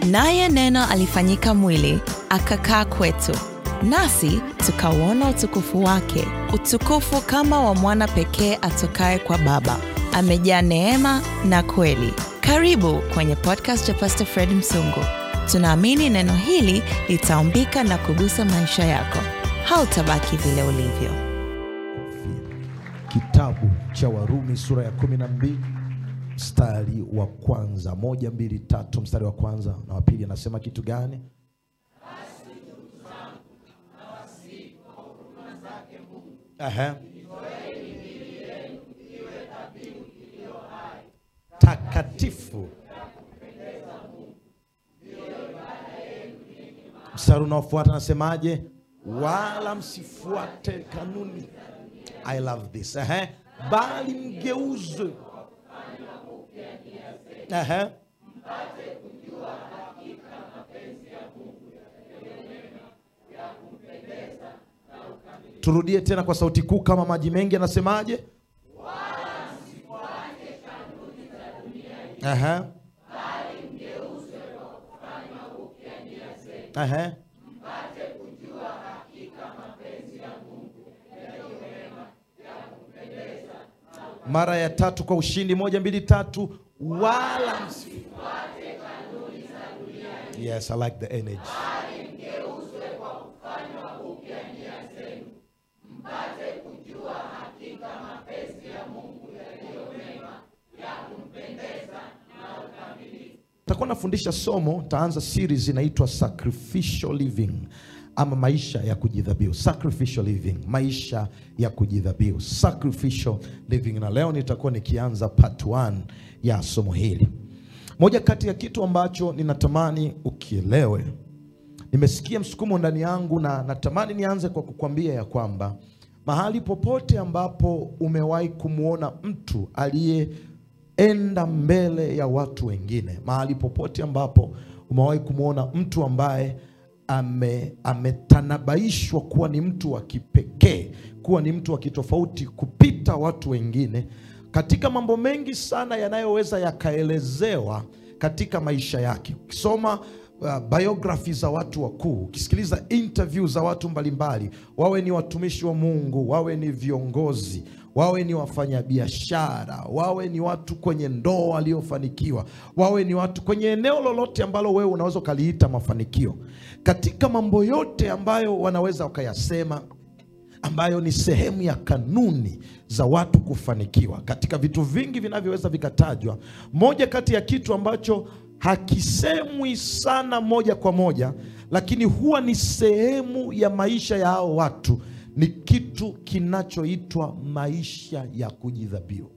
Naye Neno alifanyika mwili, akakaa kwetu, nasi tukauona utukufu wake, utukufu kama wa mwana pekee atokaye kwa Baba, amejaa neema na kweli. Karibu kwenye podcast ya Pastor Fred Msungu. Tunaamini neno hili litaumbika na kugusa maisha yako. Hautabaki vile ulivyo. Kitabu cha Warumi sura ya kumi na mbili mstari wa kwanza, moja mbili tatu, mstari wa kwanza na wa pili anasema kitu gani? Aha. takatifu. Mstari unaofuata anasemaje? Wala msifuate kanuni. I love this. Aha. Bali mgeuzwe Aha. Turudie tena kwa sauti kuu kama maji mengi, anasemaje? Aha. Aha. Mara ya tatu kwa ushindi, moja mbili tatu, wala msi- Yes, I like the energy. Takuwa nafundisha somo, taanza series inaitwa sacrificial living ama maisha ya kujidhabihu. Sacrificial living, maisha ya kujidhabihu, sacrificial living, na leo nitakuwa nikianza part 1 ya somo hili. Moja kati ya kitu ambacho ninatamani ukielewe, nimesikia msukumo ndani yangu na natamani nianze kwa kukwambia ya kwamba mahali popote ambapo umewahi kumwona mtu aliyeenda mbele ya watu wengine, mahali popote ambapo umewahi kumwona mtu ambaye ame, ametanabaishwa kuwa ni mtu wa kipekee, kuwa ni mtu wa kitofauti kupita watu wengine, katika mambo mengi sana yanayoweza yakaelezewa katika maisha yake. Ukisoma uh, biography za watu wakuu, ukisikiliza interview za watu mbalimbali, wawe ni watumishi wa Mungu, wawe ni viongozi, wawe ni wafanyabiashara, wawe ni watu kwenye ndoa waliofanikiwa, wawe ni watu kwenye eneo lolote ambalo wewe unaweza ukaliita mafanikio, katika mambo yote ambayo wanaweza wakayasema ambayo ni sehemu ya kanuni za watu kufanikiwa. Katika vitu vingi vinavyoweza vikatajwa, moja kati ya kitu ambacho hakisemwi sana moja kwa moja, lakini huwa ni sehemu ya maisha ya hao watu, ni kitu kinachoitwa maisha ya kujidhabihu.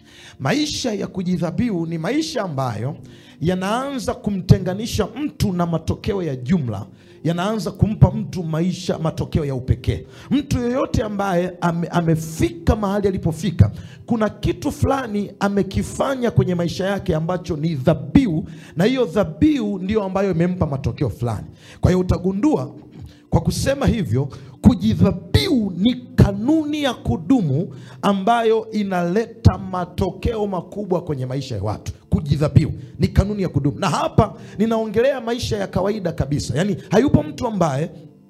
Maisha ya kujidhabihu ni maisha ambayo yanaanza kumtenganisha mtu na matokeo ya jumla, yanaanza kumpa mtu maisha, matokeo ya upekee. Mtu yeyote ambaye ame, amefika mahali alipofika, kuna kitu fulani amekifanya kwenye maisha yake ambacho ni dhabihu, na hiyo dhabihu ndiyo ambayo imempa matokeo fulani. Kwa hiyo utagundua kwa kusema hivyo, kujidhabihu ni kanuni ya kudumu ambayo inaleta matokeo makubwa kwenye maisha ya watu. Kujidhabihu ni kanuni ya kudumu, na hapa ninaongelea maisha ya kawaida kabisa, yaani hayupo mtu ambaye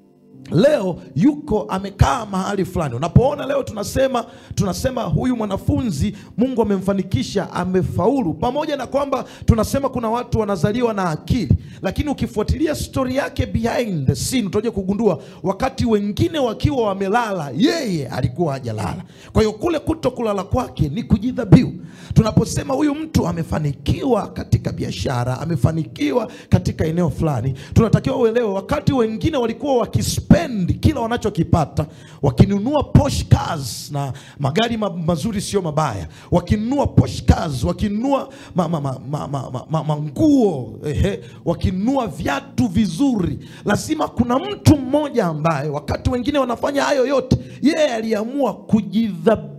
leo yuko amekaa mahali fulani. Unapoona leo tunasema tunasema huyu mwanafunzi Mungu amemfanikisha, amefaulu, pamoja na kwamba tunasema kuna watu wanazaliwa na akili, lakini ukifuatilia stori yake behind the scene utakuja kugundua wakati wengine wakiwa wamelala, yeye alikuwa hajalala. Kwa hiyo kule kuto kulala kwake ni kujidhabihu. Tunaposema huyu mtu amefanikiwa katika biashara, amefanikiwa katika eneo fulani, tunatakiwa uelewe, wakati wengine walikuwa wakispendi kila wanachokipata, wakinunua Porsche cars na magari ma mazuri, sio mabaya, wakinunua Porsche cars, wakinunua manguo ma, ma, ma, ma, ma, manguo, ehe, wakinunua viatu vizuri, lazima kuna mtu mmoja ambaye wakati wengine wanafanya hayo yote, yeye aliamua kujidhabihu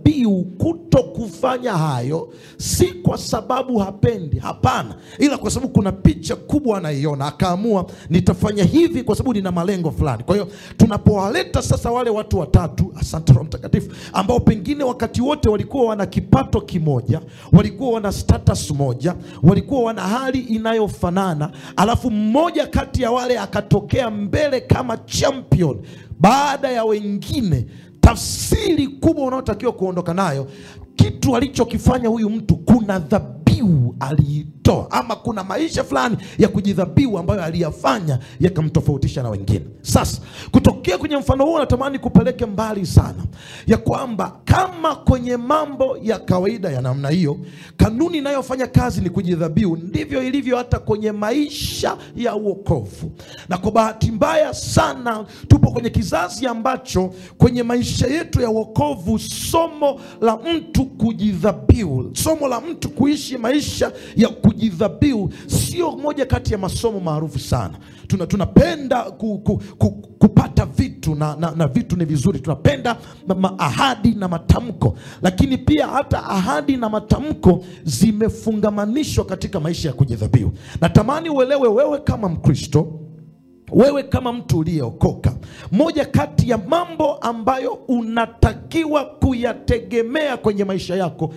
dhabihu kuto kufanya hayo si kwa sababu hapendi hapana ila kwa sababu kuna picha kubwa anaiona akaamua nitafanya hivi kwa sababu nina malengo fulani kwa hiyo tunapowaleta sasa wale watu watatu asante roho mtakatifu ambao pengine wakati wote walikuwa wana kipato kimoja walikuwa wana status moja walikuwa wana hali inayofanana alafu mmoja kati ya wale akatokea mbele kama champion baada ya wengine tafsiri kubwa unaotakiwa kuondoka nayo kitu alichokifanya huyu mtu kuna dhabihu aliitoa ama kuna maisha fulani ya kujidhabihu ambayo aliyafanya yakamtofautisha na wengine sasa kutokea kwenye mfano huo natamani kupeleke mbali sana ya kwamba kama kwenye mambo ya kawaida ya namna hiyo kanuni inayofanya kazi ni kujidhabihu ndivyo ilivyo hata kwenye maisha ya uokovu na kwa bahati mbaya sana tupo kwenye kizazi ambacho kwenye maisha yetu ya uokovu somo la mtu kujidhabihu somo la mtu kuishi maisha ya kujidhabihu sio moja kati ya masomo maarufu sana tuna, tunapenda ku, ku, ku, kupata vitu na, na, na vitu ni vizuri tunapenda ma, ma, ahadi na matamko lakini pia hata ahadi na matamko zimefungamanishwa katika maisha ya kujidhabihu natamani uelewe wewe kama mkristo wewe kama mtu uliyeokoka moja kati ya mambo ambayo unatakiwa kuyategemea kwenye maisha yako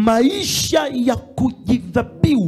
maisha ya kujidhabihu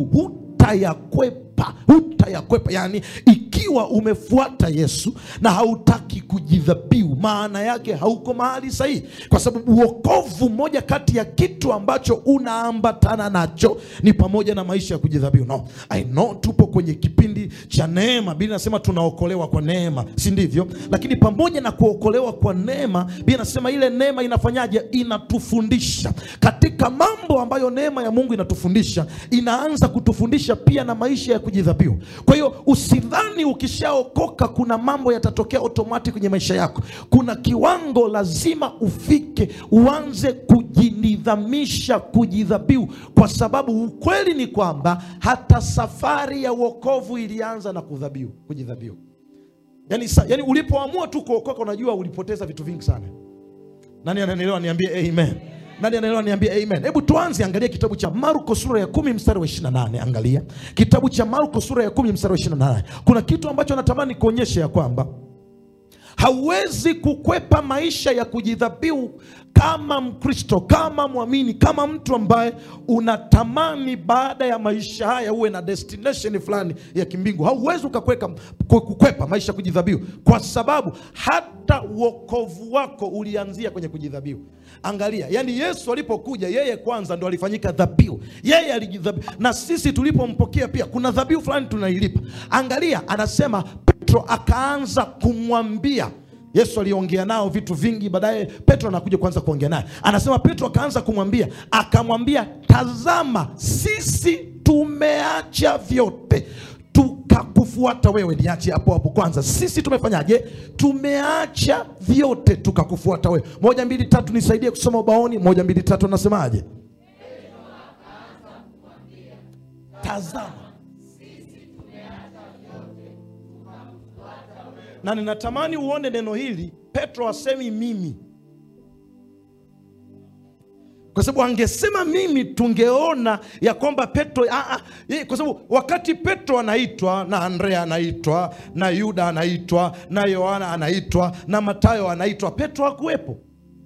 hutayakwepa hutayakwepa yaani ikiwa umefuata yesu na hautaki kujidhabihu maana yake hauko mahali sahihi kwa sababu uokovu moja kati ya kitu ambacho unaambatana nacho ni pamoja na maisha ya kujidhabihu no, I know tupo kwenye kipindi cha neema bili nasema tunaokolewa kwa neema si ndivyo lakini pamoja na kuokolewa kwa neema bili nasema ile neema inafanyaje inatufundisha katika mambo ambayo neema ya mungu inatufundisha inaanza kutufundisha pia na maisha ya kujidhabihu kwa hiyo usidhani ukishaokoka kuna mambo yatatokea otomati kwenye maisha yako kuna kiwango lazima ufike uanze kujinidhamisha kujidhabihu kwa sababu ukweli ni kwamba hata safari ya uokovu ilianza na kudhabihu kujidhabihu yani, sa, yani ulipoamua tu kuokoka unajua ulipoteza vitu vingi sana nani ananielewa niambie amen nani anaelewa niambie amen hebu tuanze angalia kitabu cha marko sura ya kumi mstari wa 28 angalia kitabu cha marko sura ya kumi mstari wa 28 kuna kitu ambacho natamani kuonyesha ya kwamba hauwezi kukwepa maisha ya kujidhabihu kama mkristo kama mwamini kama mtu ambaye unatamani baada ya maisha haya uwe na destination fulani ya kimbingu hauwezi ukakweka kukwepa maisha ya kujidhabihu kwa sababu hata uokovu wako ulianzia kwenye kujidhabihu angalia yani yesu alipokuja yeye kwanza ndo alifanyika dhabihu yeye alijidhabihu na sisi tulipompokea pia kuna dhabihu fulani tunailipa angalia anasema petro akaanza kumwambia yesu aliongea nao vitu vingi baadaye petro anakuja kuanza kuongea naye anasema petro akaanza kumwambia akamwambia tazama sisi tumeacha vyote tukakufuata wewe niache hapo hapo kwanza sisi tumefanyaje tumeacha vyote tukakufuata wewe moja mbili tatu nisaidie kusoma ubaoni moja mbili tatu anasemaje tazama na ninatamani uone neno hili petro asemi mimi kwa sababu angesema mimi tungeona ya kwamba petro aa, ye, kwa sababu wakati petro anaitwa na andrea anaitwa na yuda anaitwa na yohana anaitwa na matayo anaitwa petro hakuwepo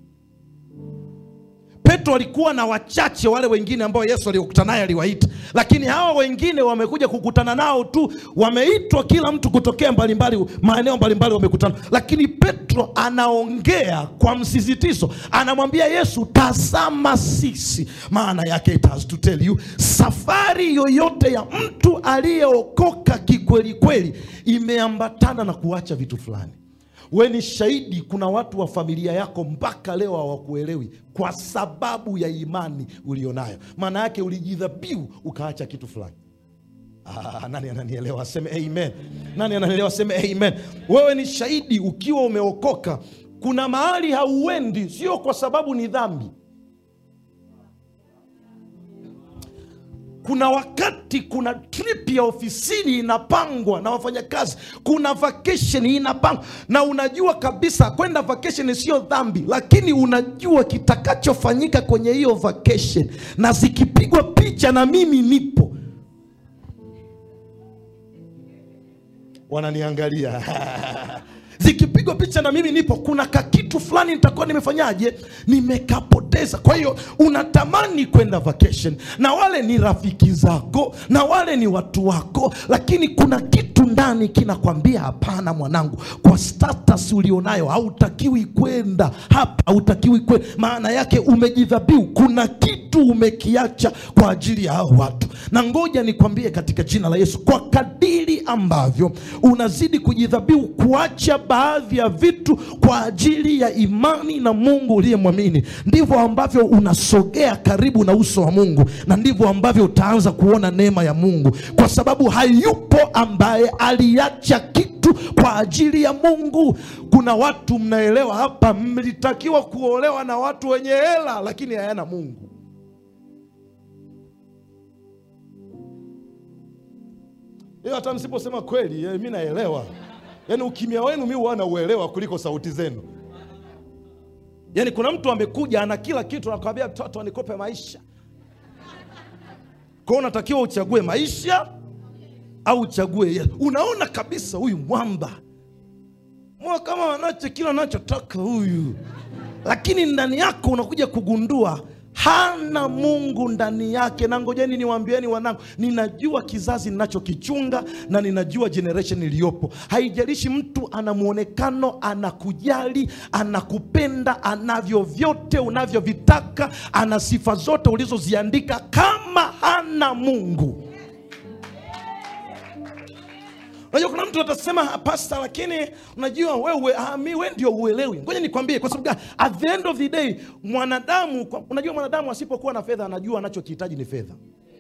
petro alikuwa na wachache wale wengine ambao yesu aliokutana naye aliwaita lakini hawa wengine wamekuja kukutana nao tu wameitwa kila mtu kutokea mbalimbali maeneo mbalimbali wamekutana lakini petro anaongea kwa msisitizo anamwambia yesu tazama sisi maana yake it has to tell you safari yoyote ya mtu aliyeokoka kikweli kweli imeambatana na kuacha vitu fulani we ni shahidi kuna watu wa familia yako mpaka leo hawakuelewi kwa sababu ya imani ulionayo maana yake ulijidhabihu ukaacha kitu fulani Ah, nani ananielewa aseme amen nani ananielewa aseme amen wewe ni shahidi ukiwa umeokoka kuna mahali hauendi sio kwa sababu ni dhambi kuna wakati kuna trip ya ofisini inapangwa na wafanyakazi kuna vacation inapangwa na unajua kabisa kwenda vacation sio dhambi lakini unajua kitakachofanyika kwenye hiyo vacation na zikipigwa picha na mimi nipo wananiangalia zikipigwa picha na mimi nipo kuna kakitu fulani nitakuwa nimefanyaje nimekapoteza kwa hiyo unatamani kwenda vacation na wale ni rafiki zako na wale ni watu wako lakini kuna kitu ndani kinakwambia hapana mwanangu kwa status ulionayo hautakiwi kwenda hapa hautakiwi kwenda maana yake umejidhabiu kuna kitu umekiacha kwa ajili ya hao watu na ngoja nikwambie katika jina la yesu kwa kadiri ambavyo unazidi kujidhabiu kuacha baadhi ya vitu kwa ajili ya imani na mungu uliyemwamini ndivyo ambavyo unasogea karibu na uso wa mungu na ndivyo ambavyo utaanza kuona neema ya mungu kwa sababu hayupo ambaye aliacha kitu kwa ajili ya mungu kuna watu mnaelewa hapa mlitakiwa kuolewa na watu wenye hela lakini hayana mungu hiyo hata msiposema kweli eh, mi naelewa yaani ukimya wenu mi huwa nauelewa kuliko sauti zenu yaani kuna mtu amekuja ana kila kitu anakwambia mtoto nikope maisha kwao unatakiwa uchague maisha au uchague Yesu. unaona kabisa huyu mwamba mwa kama anacho kila anachotaka huyu lakini ndani yako unakuja kugundua hana mungu ndani yake na ngojeni niwaambieni wanangu ninajua kizazi ninachokichunga na ninajua generation iliyopo haijalishi mtu ana mwonekano anakujali anakupenda anavyo vyote unavyovitaka ana sifa zote ulizoziandika kama hana mungu unajua kuna mtu atasema pasta lakini unajua wewe ah, mi we ndio uelewi ngoja nikwambie kwa sababu gani? at the end of the day mwanadamu kwa- unajua mwanadamu asipokuwa na fedha anajua anachokihitaji ni fedha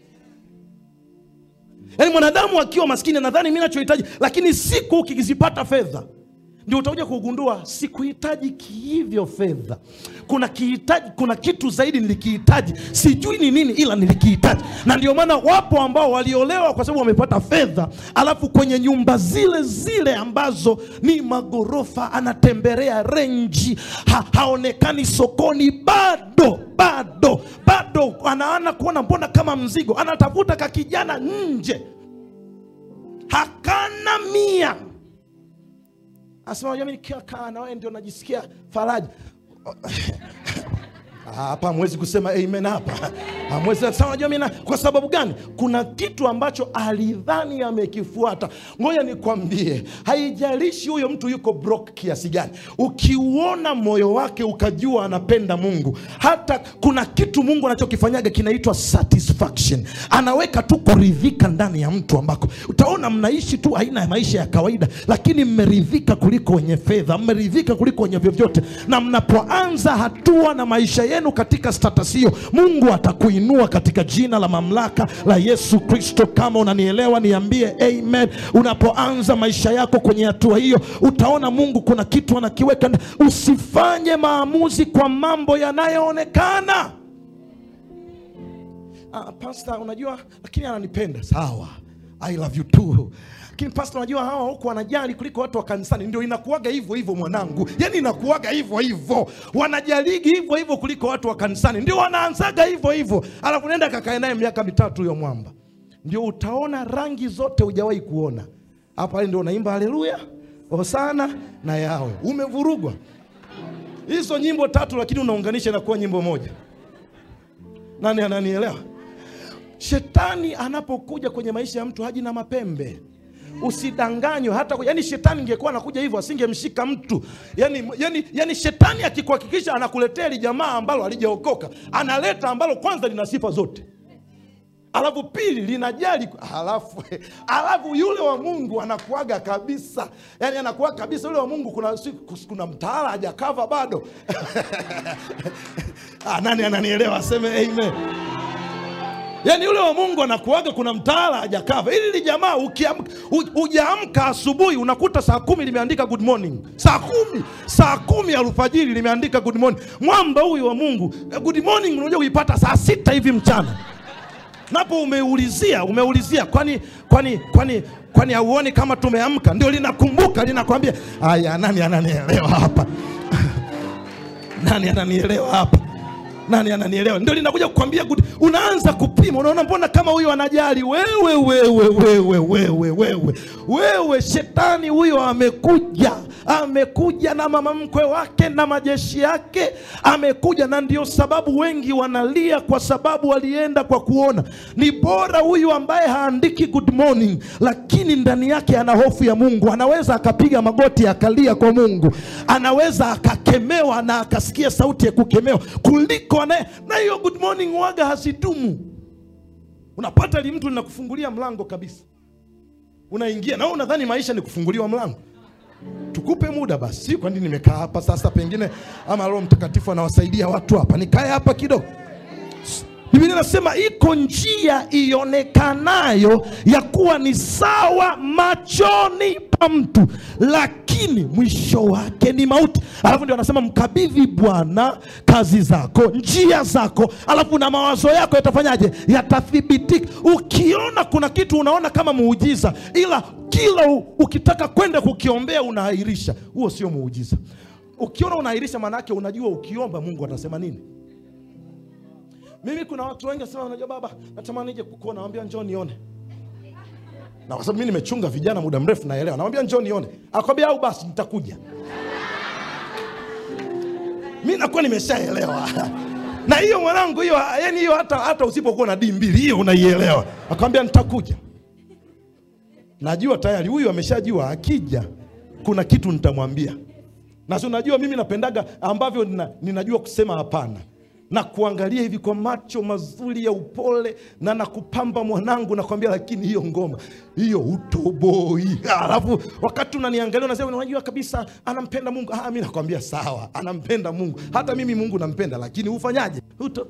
yaani mwanadamu akiwa maskini nadhani mi nachohitaji lakini siku ukizipata fedha ndio utakuja kugundua sikuhitaji hivyo fedha kuna kihitaji kuna kitu zaidi nilikihitaji sijui ni nini ila nilikihitaji na ndio maana wapo ambao waliolewa kwa sababu wamepata fedha alafu kwenye nyumba zile zile ambazo ni magorofa anatembelea renji ha, haonekani sokoni bado bado bado anaana kuona mbona kama mzigo anatafuta kakijana nje hakana mia anasema unajua mimi nikiwa kaa na wewe ndio najisikia faraja Ah, hapa hamwezi kusema amen hapa hamwezi kusema unajua mimi na- kwa sababu gani kuna kitu ambacho alidhani amekifuata ngoja nikwambie haijalishi huyo mtu yuko broke kiasi gani ukiuona moyo wake ukajua anapenda mungu hata kuna kitu mungu anachokifanyaga kinaitwa satisfaction anaweka tu kuridhika ndani ya mtu ambako utaona mnaishi tu aina ya maisha ya kawaida lakini mmeridhika kuliko wenye fedha mmeridhika kuliko wenye vyovyote na mnapoanza hatua na maisha yenu katika status hiyo mungu atakuinua katika jina la mamlaka la yesu kristo kama unanielewa niambie amen unapoanza maisha yako kwenye hatua hiyo utaona mungu kuna kitu anakiweka nda- usifanye maamuzi kwa mambo yanayoonekana ah, pasta unajua lakini ananipenda sawa i love you too lakini pasta unajua hawa huku wanajali kuliko watu wa kanisani ndio inakuwaga hivyo hivyo mwanangu yani inakuwaga hivyo hivyo wanajaligi hivyo hivyo kuliko watu wa kanisani ndio wanaanzaga hivyo hivyo alafu nenda kakae naye miaka mitatu huyo mwamba ndio utaona rangi zote hujawahi kuona hapa ndio unaimba haleluya hosana na yawe umevurugwa hizo nyimbo tatu lakini unaunganisha na kuwa nyimbo moja nani ananielewa shetani anapokuja kwenye maisha ya mtu haji na mapembe usidanganywe hata yani shetani ingekuwa anakuja hivyo asingemshika mtu yani, yani, yani shetani akikuhakikisha anakuletea hili jamaa ambalo halijaokoka analeta ambalo kwanza lina sifa zote alafu pili linajali alafu alafu yule wa mungu anakuaga kabisa yani anakuaga kabisa yule wa mungu kuna, siku- kuna mtaala hajakava bado ah, nani ananielewa aseme amen yaani yule wa mungu anakuaga kuna mtaala hajakava ili li jamaa ukiamka u- ujaamka asubuhi unakuta saa kumi limeandika good morning saa kumi saa kumi alfajiri limeandika good morning mwamba huyu wa mungu eh, good morning unajua kuipata saa sita hivi mchana napo umeulizia umeulizia kwani kwani kwani kwani hauoni kama tumeamka ndio linakumbuka linakwambia aya nani ananielewa hapa nani ananielewa hapa nani ananielewa ndio linakuja kukwambia good. unaanza kupima unaona mbona kama huyo anajali wewe wewe wewe wewe wewe wewe shetani huyo amekuja amekuja na mama mkwe wake na majeshi yake amekuja na ndio sababu wengi wanalia kwa sababu walienda kwa kuona ni bora huyu ambaye haandiki good morning lakini ndani yake ana hofu ya mungu anaweza akapiga magoti akalia kwa mungu anaweza akakemewa na akasikia sauti ya kukemewa kuliko anaye na hiyo good morning waga hazidumu unapata li mtu linakufungulia mlango kabisa unaingia na wewe unadhani maisha ni kufunguliwa mlango tukupe muda basi si kwani nimekaa hapa sasa pengine ama roho mtakatifu anawasaidia watu hapa nikae hapa kidogo biblia inasema iko njia ionekanayo ya kuwa ni sawa machoni pa mtu lakini mwisho wake ni mauti alafu ndio anasema mkabidhi bwana kazi zako njia zako alafu na mawazo yako yatafanyaje yatathibitika ukiona kuna kitu unaona kama muujiza ila kila u- ukitaka kwenda kukiombea unaahirisha huo sio muujiza ukiona unaahirisha maanaake unajua ukiomba mungu atasema nini mimi kuna watu wengi wasema unajua baba natamani nije kukuona nawambia njoo nione na kwa sababu mi nimechunga vijana muda mrefu naelewa nawambia njoo nione akwambia au basi nitakuja mi nakuwa nimeshaelewa na hiyo mwanangu hiyo yani hiyo hata, hata usipokuwa na dii mbili hiyo unaielewa akwambia nitakuja najua tayari huyu ameshajua akija kuna kitu nitamwambia na si unajua mimi napendaga ambavyo nina, ninajua kusema hapana na kuangalia hivi kwa macho mazuri ya upole na nakupamba mwanangu nakwambia lakini hiyo ngoma hiyo utoboi alafu wakati unaniangalia unasema unajua kabisa anampenda mungu ah, mi nakwambia sawa anampenda mungu hata mimi mungu nampenda lakini ufanyaje Uto...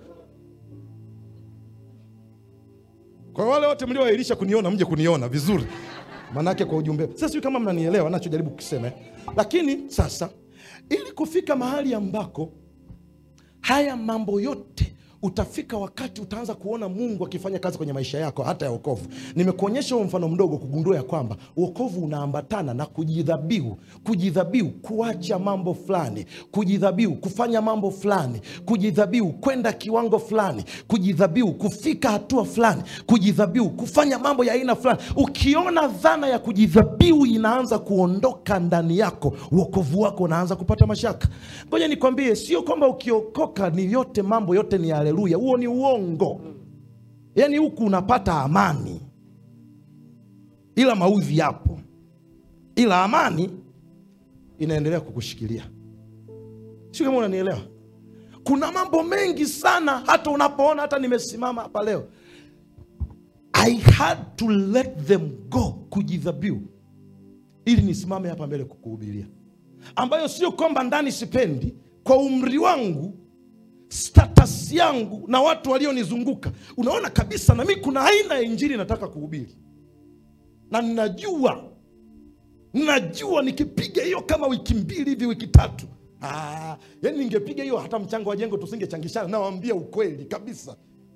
kwa wale wote mlioahirisha kuniona mje kuniona vizuri manake kwa ujumbe sasa sijui kama mnanielewa nachojaribu kusema eh. lakini sasa ili kufika mahali ambako haya mambo yote utafika wakati utaanza kuona mungu akifanya kazi kwenye maisha yako hata ya wokovu nimekuonyesha huo mfano mdogo kugundua ya kwamba wokovu unaambatana na kujidhabihu kujidhabihu kuacha mambo fulani kujidhabihu kufanya mambo fulani kujidhabihu kwenda kiwango fulani kujidhabihu kufika hatua fulani kujidhabihu kufanya mambo ya aina fulani ukiona dhana ya kujidhabihu inaanza kuondoka ndani yako wokovu wako unaanza kupata mashaka ngoja nikwambie sio kwamba ukiokoka ni yote mambo yote ni haleluya huo ni uongo yaani huku unapata amani ila maudhi yapo ila amani inaendelea kukushikilia sio kama unanielewa kuna mambo mengi sana hata unapoona hata nimesimama hapa leo i had to let them go kujidhabiu ili nisimame hapa mbele kukuhubiria ambayo sio kwamba ndani sipendi kwa umri wangu status yangu na watu walionizunguka unaona kabisa na mi kuna aina ya injili nataka kuhubiri na ninajua najua nikipiga hiyo kama wiki mbili hivi wiki tatu ah, yani ningepiga hiyo hata mchango wa jengo tusingechangishana nawambia ukweli kabisa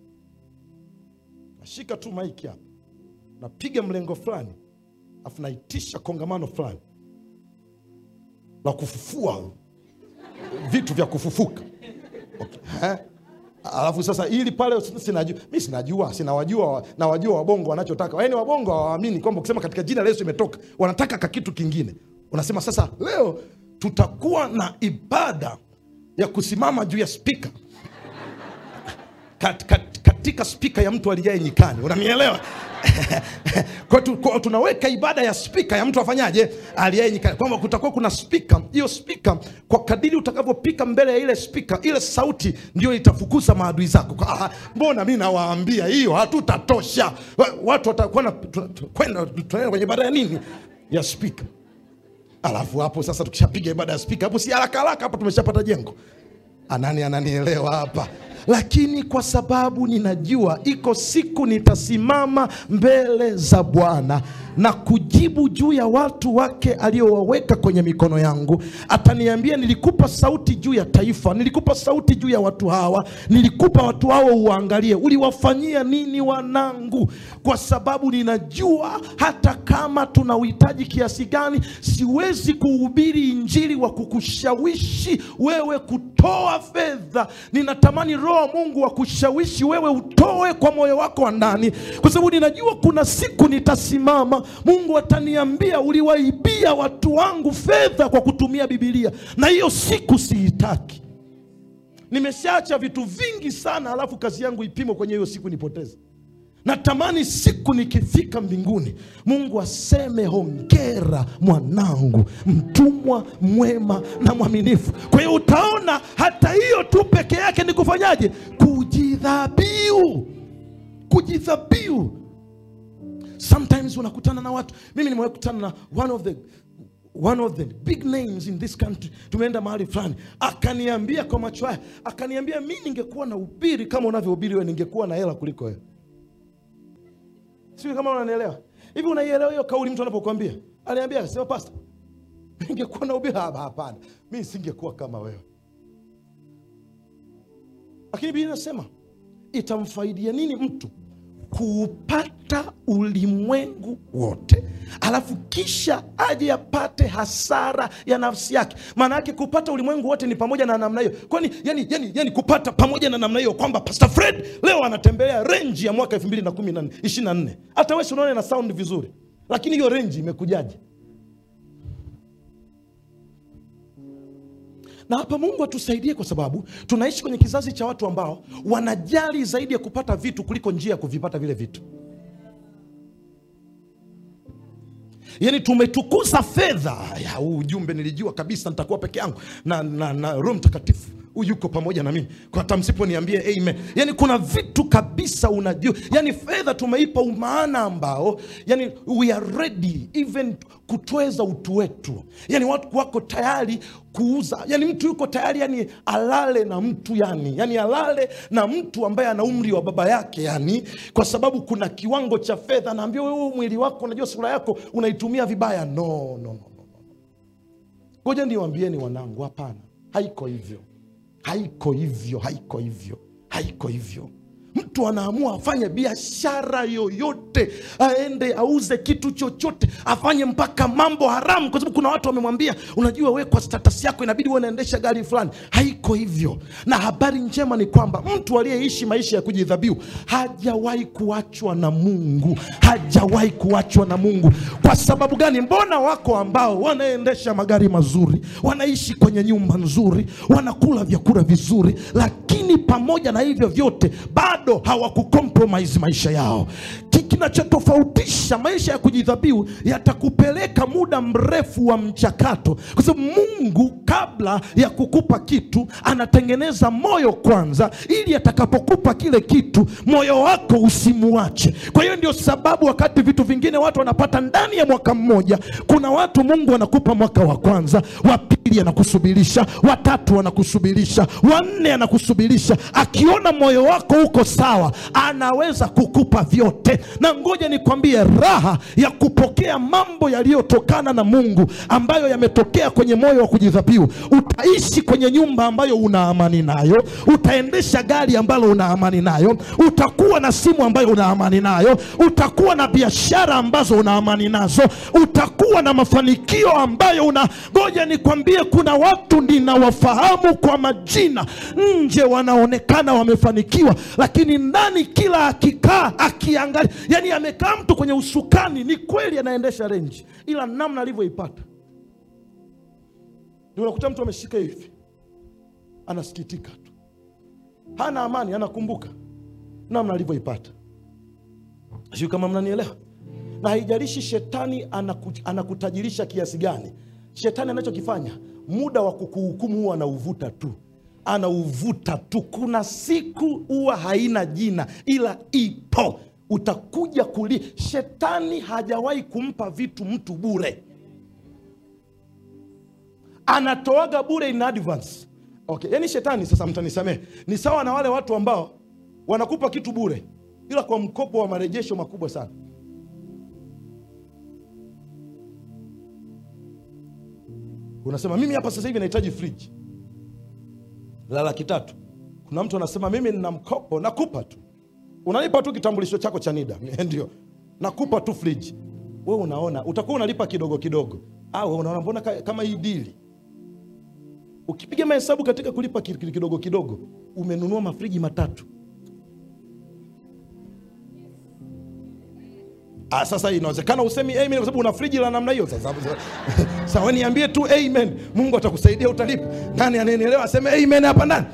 nashika tu maiki hapa napiga mlengo fulani afu naitisha kongamano fulani la kufufua vitu vya kufufuka okay. eh? alafu sasa ili pale sinajua mi sinajua sinawajua nawajua wabongo wanachotaka yaani wabongo hawaamini kwamba ukisema katika jina la yesu imetoka wanataka ka kitu kingine unasema sasa leo tutakuwa na ibada ya kusimama juu ya spika kat, kat, katika spika ya mtu alijae nyikani unanielewa kwa tu, kwa tunaweka ibada ya spika ya mtu afanyaje aliaye nyikani kwamba kutakuwa kuna spika hiyo spika kwa kadiri utakavyopika mbele ya ile spika ile sauti ndio itafukuza maadui zako Kwa, ah, mbona mi nawaambia hiyo hatutatosha Wa- watu watakuwa na- tu- tu- kwenda tunaenda kwenye ibada ya nini ya spika alafu hapo sasa tukishapiga ibada ya spika hapo si haraka haraka hapo tumeshapata jengo anani ananielewa hapa lakini kwa sababu ninajua iko siku nitasimama mbele za Bwana na kujibu juu ya watu wake aliowaweka kwenye mikono yangu. Ataniambia, nilikupa sauti juu ya taifa, nilikupa sauti juu ya watu hawa, nilikupa watu hawa uwaangalie, uliwafanyia nini wanangu? Kwa sababu ninajua hata kama tuna uhitaji kiasi gani, siwezi kuhubiri injili wa kukushawishi wewe kutoa fedha. Ninatamani Roho wa Mungu akushawishi wewe utoe kwa moyo wako wa ndani, kwa sababu ninajua kuna siku nitasimama, Mungu ataniambia uliwaibia watu wangu fedha kwa kutumia Bibilia, na hiyo siku siitaki. Nimeshaacha vitu vingi sana, alafu kazi yangu ipimwe kwenye hiyo siku nipoteze. Natamani siku nikifika mbinguni, Mungu aseme hongera mwanangu, mtumwa mwema na mwaminifu. Kwa hiyo utaona hata hiyo tu peke yake ni kufanyaje? Kujidhabiu, kujidhabiu. Sometimes unakutana na watu, mimi nimewahi kutana na one of the one of the big names in this country. Tumeenda mahali fulani, akaniambia kwa macho haya, akaniambia mi ningekuwa na ubiri kama unavyohubiri wewe, ningekuwa na hela kuliko wewe. Sijui kama unanielewa hivi. Unaielewa hiyo kauli mtu anapokuambia? Aliambia sema, pasta, ningekuwa na ubiri. Hapana, mi singekuwa kama wewe. Lakini Biblia inasema itamfaidia nini mtu kuupata ulimwengu wote alafu kisha aje apate hasara ya nafsi yake. Maana yake kupata ulimwengu wote ni pamoja na namna hiyo, kwani yani, yani, yani kupata pamoja na namna hiyo kwamba Pastor Fred leo anatembelea renji ya mwaka elfu mbili na kumi na ishirini na nne. Hata wewe unaona na sound vizuri, lakini hiyo renji imekujaje? Na hapa Mungu atusaidie, kwa sababu tunaishi kwenye kizazi cha watu ambao wanajali zaidi ya kupata vitu kuliko njia ya kuvipata vile vitu. Yaani tumetukuza fedha. Ya, huu ujumbe nilijua kabisa nitakuwa peke yangu na, na, na Roho Mtakatifu huyu yuko pamoja na mimi, kwa hata msiponiambia amen. Yani kuna vitu kabisa unajua, yani fedha tumeipa umaana ambao yani we are ready even kutweza utu wetu. Yani watu wako tayari kuuza, yani mtu yuko tayari yani alale na mtu yani, yani alale na mtu ambaye ana umri wa baba yake yani, kwa sababu kuna kiwango cha fedha. Anaambia wewe, mwili wako, unajua sura yako unaitumia vibaya. No, no, no, no. Ngoja niwaambieni wanangu, hapana, haiko hivyo haiko hivyo, haiko hivyo, haiko hivyo. Mtu anaamua afanye biashara yoyote, aende auze kitu chochote, afanye mpaka mambo haramu, kwa sababu kuna watu wamemwambia, unajua we kwa status yako inabidi uwe unaendesha gari fulani. Haiko hivyo. Na habari njema ni kwamba mtu aliyeishi maisha ya kujidhabihu hajawahi kuachwa na Mungu, hajawahi kuachwa na Mungu. Kwa sababu gani? Mbona wako ambao wanaendesha magari mazuri, wanaishi kwenye nyumba nzuri, wanakula vyakula vizuri, lakini pamoja na hivyo vyote bado hawakukompromise maisha yao. Kinachotofautisha maisha ya kujidhabihu, yatakupeleka muda mrefu wa mchakato, kwa sababu Mungu kabla ya kukupa kitu anatengeneza moyo kwanza, ili atakapokupa kile kitu moyo wako usimuache. Kwa hiyo ndio sababu wakati vitu vingine watu wanapata ndani ya mwaka mmoja, kuna watu Mungu anakupa mwaka wa kwanza, wa pili anakusubirisha, watatu anakusubirisha, wanne anakusubirisha. Akiona moyo wako uko sawa, anaweza kukupa vyote. Na ngoja nikwambie, raha ya kupokea mambo yaliyotokana na Mungu ambayo yametokea kwenye moyo wa kujidhabihu. Utaishi kwenye nyumba ambayo una amani nayo, utaendesha gari ambalo una amani nayo, utakuwa na simu ambayo una amani nayo, utakuwa na biashara ambazo una amani nazo, utakuwa na mafanikio ambayo una. Ngoja nikwambie, kuna watu ninawafahamu kwa majina, nje wanaonekana wamefanikiwa, lakini ndani kila akikaa akiangalia, yani amekaa mtu kwenye usukani, ni kweli anaendesha renji, ila namna alivyoipata ndio unakuta mtu ameshika hivi, anasikitika tu, hana amani, anakumbuka namna alivyoipata. Sijui kama mnanielewa. Na haijalishi shetani anaku, anakutajirisha kiasi gani. Shetani anachokifanya muda wa kukuhukumu huwa anauvuta tu, anauvuta tu. Kuna siku huwa haina jina, ila ipo, utakuja kuli. Shetani hajawahi kumpa vitu mtu bure anatoaga bure in advance, okay. Yaani shetani sasa, mtanisamehe, ni sawa na wale watu ambao wanakupa kitu bure, ila kwa mkopo wa marejesho makubwa sana. Unasema mimi hapa sasa hivi nahitaji friji la laki tatu. Kuna mtu anasema mimi nina mkopo, nakupa tu, unalipa tu kitambulisho chako cha NIDA ndio nakupa tu friji. Wewe unaona utakuwa unalipa kidogo kidogo, au unaona mbona ka- kama hii dili ukipiga mahesabu katika kulipa ki- ki- kidogo kidogo, umenunua mafriji matatu. Ah, sasa inawezekana usemi amen kwa sababu una friji la namna hiyo. Sasa sasa wewe niambie tu amen, Mungu atakusaidia utalipa. Nani ananielewa aseme amen hapa ndani?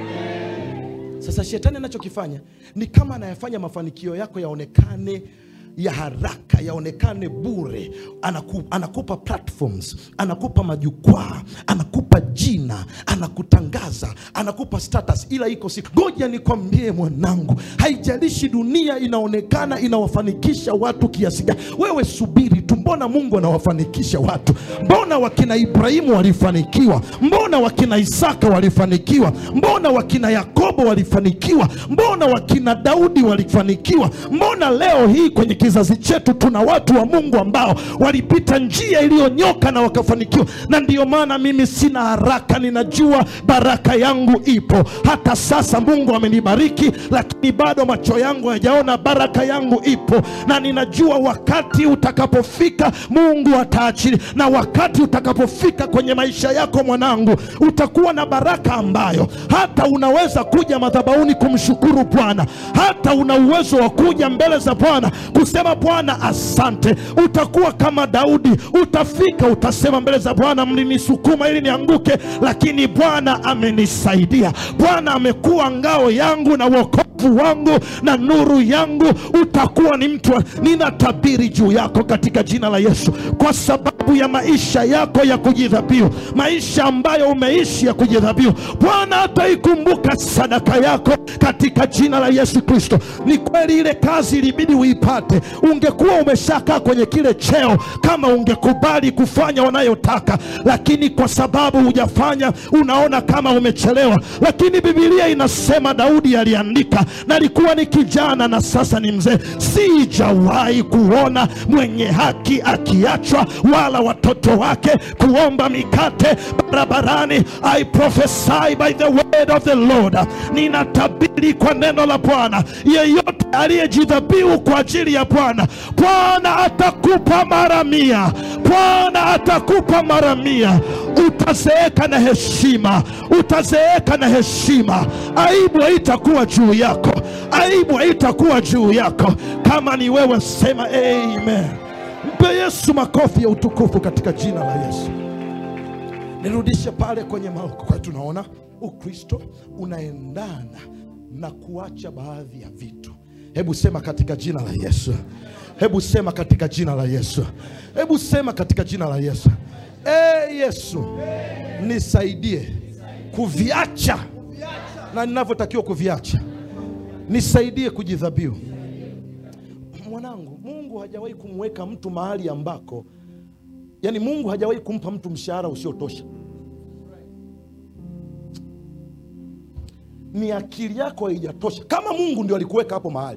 Sasa shetani anachokifanya ni kama anayafanya mafanikio yako yaonekane ya haraka yaonekane bure. Anaku, anakupa platforms, anakupa majukwaa, anakupa jina, anakutangaza, anakupa status, ila iko siku. Ngoja nikwambie mwanangu, haijalishi dunia inaonekana inawafanikisha watu kiasi gani, wewe subiri tu. Mbona Mungu anawafanikisha watu? Mbona wakina Ibrahimu walifanikiwa? Mbona wakina Isaka walifanikiwa? Mbona wakina Yakobo walifanikiwa? Mbona wakina Daudi walifanikiwa? Mbona leo hii kwenye kizazi chetu tuna watu wa Mungu ambao walipita njia iliyonyoka na wakafanikiwa. Na ndiyo maana mimi sina haraka, ninajua baraka yangu ipo. Hata sasa Mungu amenibariki, lakini bado macho yangu hayajaona baraka yangu ipo, na ninajua wakati utakapofika Mungu ataachilia, na wakati utakapofika kwenye maisha yako mwanangu, utakuwa na baraka ambayo hata unaweza kuja madhabahuni kumshukuru Bwana, hata una uwezo wa kuja mbele za Bwana kusema Bwana asante. Utakuwa kama Daudi, utafika utasema mbele za Bwana, mlinisukuma ili nianguke, lakini Bwana amenisaidia. Bwana amekuwa ngao yangu na wokovu wangu na nuru yangu. Utakuwa ni mtu, wa- ninatabiri juu yako katika jina la Yesu, kwa sababu ya maisha yako ya kujidhabihu, maisha ambayo umeishi ya kujidhabihu, Bwana ataikumbuka sadaka yako katika jina la Yesu Kristo. Ni kweli ile kazi ilibidi uipate, ungekuwa umeshakaa kwenye kile cheo kama ungekubali kufanya wanayotaka, lakini kwa sababu hujafanya, unaona kama umechelewa. Lakini Biblia inasema Daudi aliandika, nalikuwa ni kijana na sasa ni mzee, sijawahi kuona mwenye haki akiachwa, wala watoto wake kuomba mikate barabarani. I prophesy by the word of the Lord, ninatabiri kwa neno la Bwana, yeyote aliyejidhabihu kwa ajili ya Bwana, Bwana atakupa mara mia, Bwana atakupa mara mia. Utazeeka na heshima, utazeeka na heshima. Aibu haitakuwa juu yako, aibu haitakuwa juu yako. Kama ni wewe, sema amen. Mpe Yesu makofi ya utukufu katika jina la Yesu. Nirudishe pale kwenye maoko kwa tunaona Ukristo unaendana na kuacha baadhi ya vitu. Hebu sema katika jina la Yesu. Hebu sema katika jina la Yesu. Hebu sema katika jina la Yesu. E Yesu, nisaidie kuviacha na ninavyotakiwa kuviacha, nisaidie kujidhabihu. Mwanangu, Mungu hajawahi kumweka mtu mahali ambako Yaani Mungu hajawahi kumpa mtu mshahara usiotosha. Ni akili yako haijatosha. Kama Mungu ndio alikuweka hapo mahali,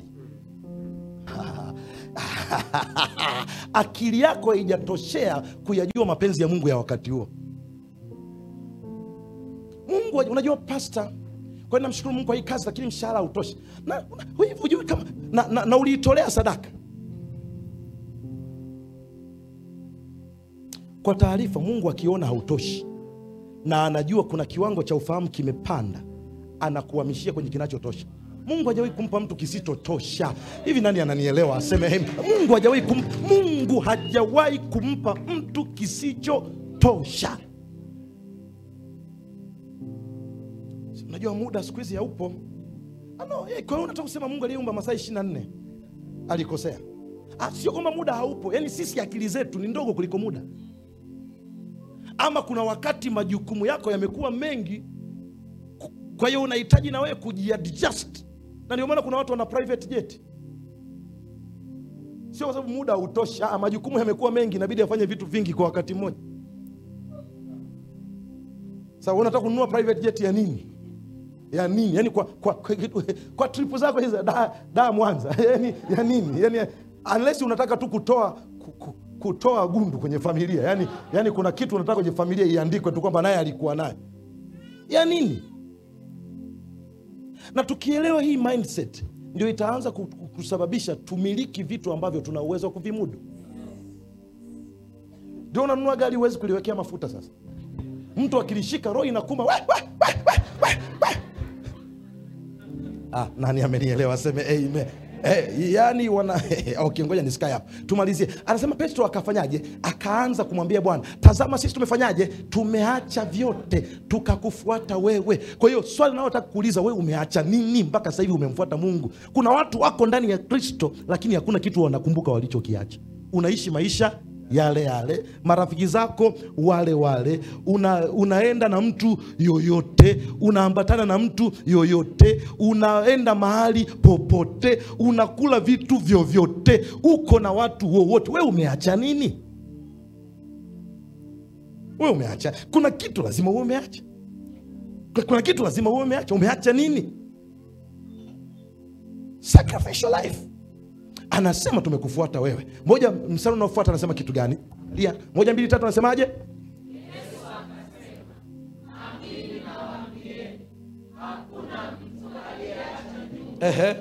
akili yako haijatoshea kuyajua mapenzi ya Mungu ya wakati huo. Mungu, unajua pasta, kwa hiyo namshukuru Mungu kwa hii kazi, lakini mshahara hautoshi, na hivi hujui kama na, na, na uliitolea sadaka Kwa taarifa, Mungu akiona hautoshi na anajua kuna kiwango cha ufahamu kimepanda, anakuhamishia kwenye kinachotosha. Mungu hajawahi kumpa mtu kisichotosha. Hivi nani ananielewa? Aseme amen. Mungu hajawahi kum, Mungu hajawahi kumpa mtu kisichotosha. Si Unajua muda siku hizi haupo. Ano, eh, kwa hiyo unataka kusema Mungu aliyeumba masaa 24 alikosea? Ah, sio kwamba muda haupo, yaani sisi akili zetu ni ndogo kuliko muda ama kuna wakati majukumu yako yamekuwa mengi, ku- kwa hiyo unahitaji na wewe kujiadjust, na ndio maana kuna watu wana private jet. Sio kwa sababu muda hautoshi, ah, majukumu yamekuwa mengi, inabidi afanye vitu vingi kwa wakati mmoja. Sasa wewe unataka kununua private jet ya nini? Ya nini? Yaani kwa kwa, kwa, kwa trip zako hizo da, da Mwanza. Yaani ya nini? Yaani unless unataka tu kutoa ku, ku, kutoa gundu kwenye familia. Yaani yaani kuna kitu unataka kwenye familia iandikwe tu kwamba naye alikuwa naye. Ya nini? Na tukielewa hii mindset ndio itaanza ku- ku- kusababisha tumiliki vitu ambavyo tuna uwezo wa kuvimudu. Ndio unanunua gari huwezi kuliwekea mafuta sasa mtu akilishika roho inakuma we, we, we, we, we, we. Ah, nani amenielewa aseme amen Eh, yani wana okay, ngoja nisikae hapo tumalizie anasema petro akafanyaje akaanza kumwambia bwana tazama sisi tumefanyaje tumeacha vyote tukakufuata wewe kwa hiyo swali linalotaka kuuliza wewe umeacha nini mpaka sasa hivi umemfuata mungu kuna watu wako ndani ya kristo lakini hakuna kitu wanakumbuka walichokiacha unaishi maisha yale yale marafiki zako wale wale una, unaenda na mtu yoyote unaambatana na mtu yoyote unaenda mahali popote unakula vitu vyovyote uko na watu wowote we umeacha nini we umeacha kuna kitu lazima uwe umeacha kuna kitu lazima uwe umeacha umeacha nini sacrificial life anasema tumekufuata wewe moja msara unaofuata anasema kitu gani Lia, moja mbili tatu anasemaje Ehe.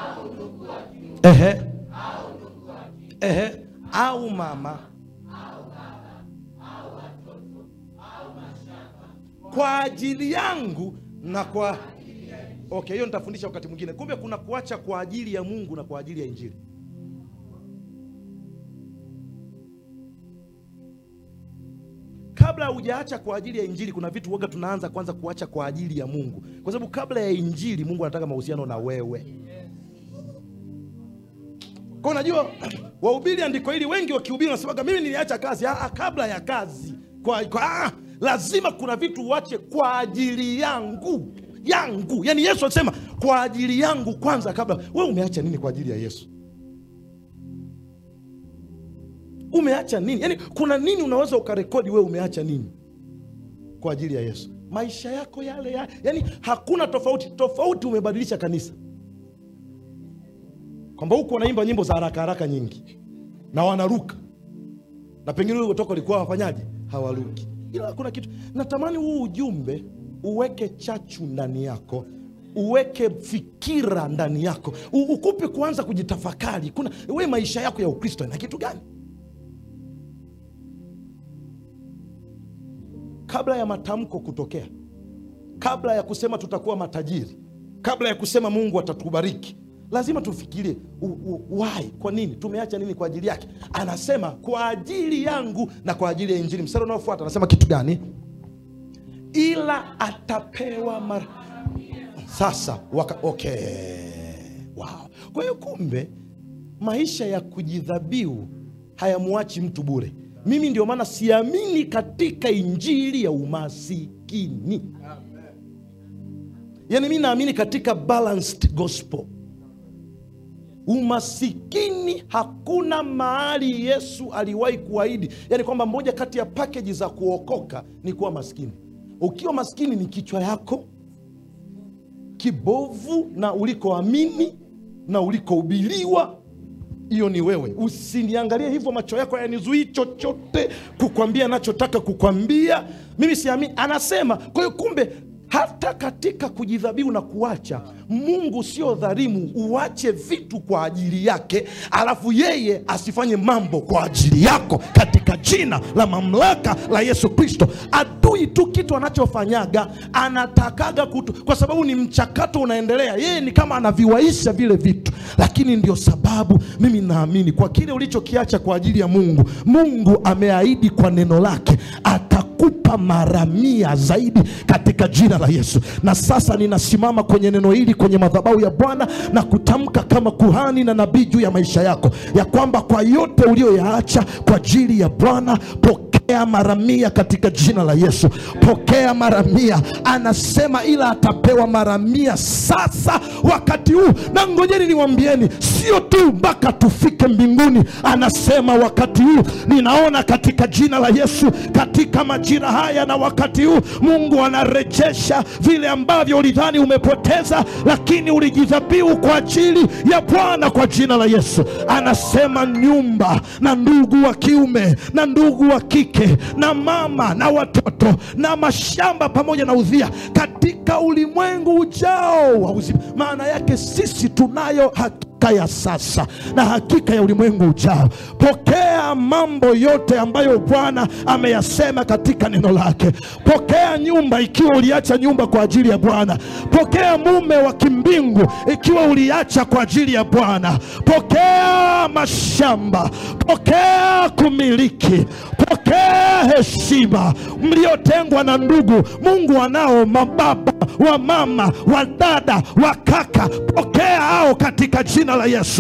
Ehe. Ehe. au mama kwa ajili yangu na kwa okay hiyo nitafundisha wakati mwingine kumbe kuna kuacha kwa ajili ya mungu na kwa ajili ya injili kabla hujaacha kwa ajili ya injili kuna vitu waga tunaanza kwanza kuacha kwa ajili ya mungu kwa sababu kabla ya injili mungu anataka mahusiano na wewe kwa unajua wahubiri andiko hili wengi wakihubiri wanasemaga mimi niliacha kazi ah, ah, kabla ya kazi kwa, kwa, ah, lazima kuna vitu uache kwa ajili yangu yangu yaani yesu alisema kwa ajili yangu kwanza kabla we umeacha nini kwa ajili ya yesu umeacha nini yaani kuna nini unaweza ukarekodi wewe umeacha nini kwa ajili ya yesu maisha yako yale ya yaani hakuna tofauti tofauti umebadilisha kanisa kwamba huku wanaimba nyimbo za haraka haraka nyingi na wanaruka na pengine ulikotoka walikuwa wafanyaji hawaruki ila hakuna kitu natamani huu ujumbe uweke chachu ndani yako uweke fikira ndani yako U, ukupe kuanza kujitafakari kuna we maisha yako ya ukristo ina kitu gani kabla ya matamko kutokea kabla ya kusema tutakuwa matajiri kabla ya kusema mungu atatubariki lazima tufikirie u- u- why kwa nini tumeacha nini kwa ajili yake anasema kwa ajili yangu na kwa ajili ya injili mstari unaofuata anasema kitu gani ila atapewa mara sasa waka, okay. wow. kwa hiyo kumbe maisha ya kujidhabiu hayamwachi mtu bure mimi ndio maana siamini katika injili ya umasikini yaani mi naamini katika balanced gospel umasikini hakuna mahali yesu aliwahi kuahidi yaani kwamba moja kati ya pakeji za kuokoka ni kuwa maskini ukiwa maskini ni kichwa yako kibovu na ulikoamini na ulikohubiliwa hiyo ni wewe usiniangalie hivyo macho yako yanizuii chochote kukwambia nachotaka kukwambia mimi siamini anasema kwa hiyo kumbe hata katika kujidhabihu na kuacha mungu sio dhalimu uache vitu kwa ajili yake alafu yeye asifanye mambo kwa ajili yako katika jina la mamlaka la yesu kristo adui tu kitu anachofanyaga anatakaga kutu kwa sababu ni mchakato unaendelea yeye ni kama anaviwaisha vile vitu lakini ndio sababu mimi naamini kwa kile ulichokiacha kwa ajili ya mungu mungu ameahidi kwa neno lake atakupa mara mia zaidi katika jina la yesu na sasa ninasimama kwenye neno hili kwenye madhabahu ya bwana na kutamka kama kuhani na nabii juu ya maisha yako ya kwamba kwa yote uliyoyaacha kwa ajili ya bwana pokea pokea mara mia katika jina la Yesu, pokea mara mia. Anasema ila atapewa mara mia sasa, wakati huu. Na ngojeni niwambieni, sio tu mpaka tufike mbinguni. Anasema wakati huu, ninaona katika jina la Yesu, katika majira haya na wakati huu, Mungu anarejesha vile ambavyo ulidhani umepoteza, lakini ulijidhabihu kwa ajili ya Bwana kwa jina la Yesu. Anasema nyumba na ndugu wa kiume na ndugu wa kike na mama na watoto na mashamba pamoja na udhia katika ulimwengu ujao wa uzima. Maana yake sisi tunayo hakika ya sasa na hakika ya ulimwengu ujao. Pokea mambo yote ambayo Bwana ameyasema katika neno lake. Pokea nyumba ikiwa uliacha nyumba kwa ajili ya Bwana. Pokea mume wa kimbingu ikiwa uliacha kwa ajili ya Bwana. Pokea mashamba, pokea kumiliki, pokea heshima mliotengwa na ndugu. Mungu anao mababa wa mama wa dada wa kaka, pokea hao katika jina la Yesu.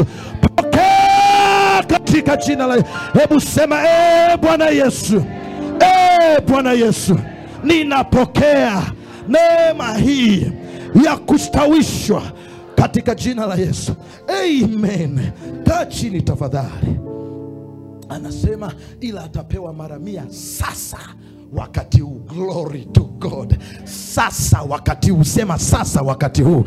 Pokea katika jina la hebu sema e Bwana Yesu, e Bwana Yesu, ninapokea neema hii ya kustawishwa katika jina la Yesu. Amen. Kaa chini tafadhali. Anasema ila atapewa mara mia sasa wakati huu. Glory to God. Sasa wakati huu, sema sasa wakati huu,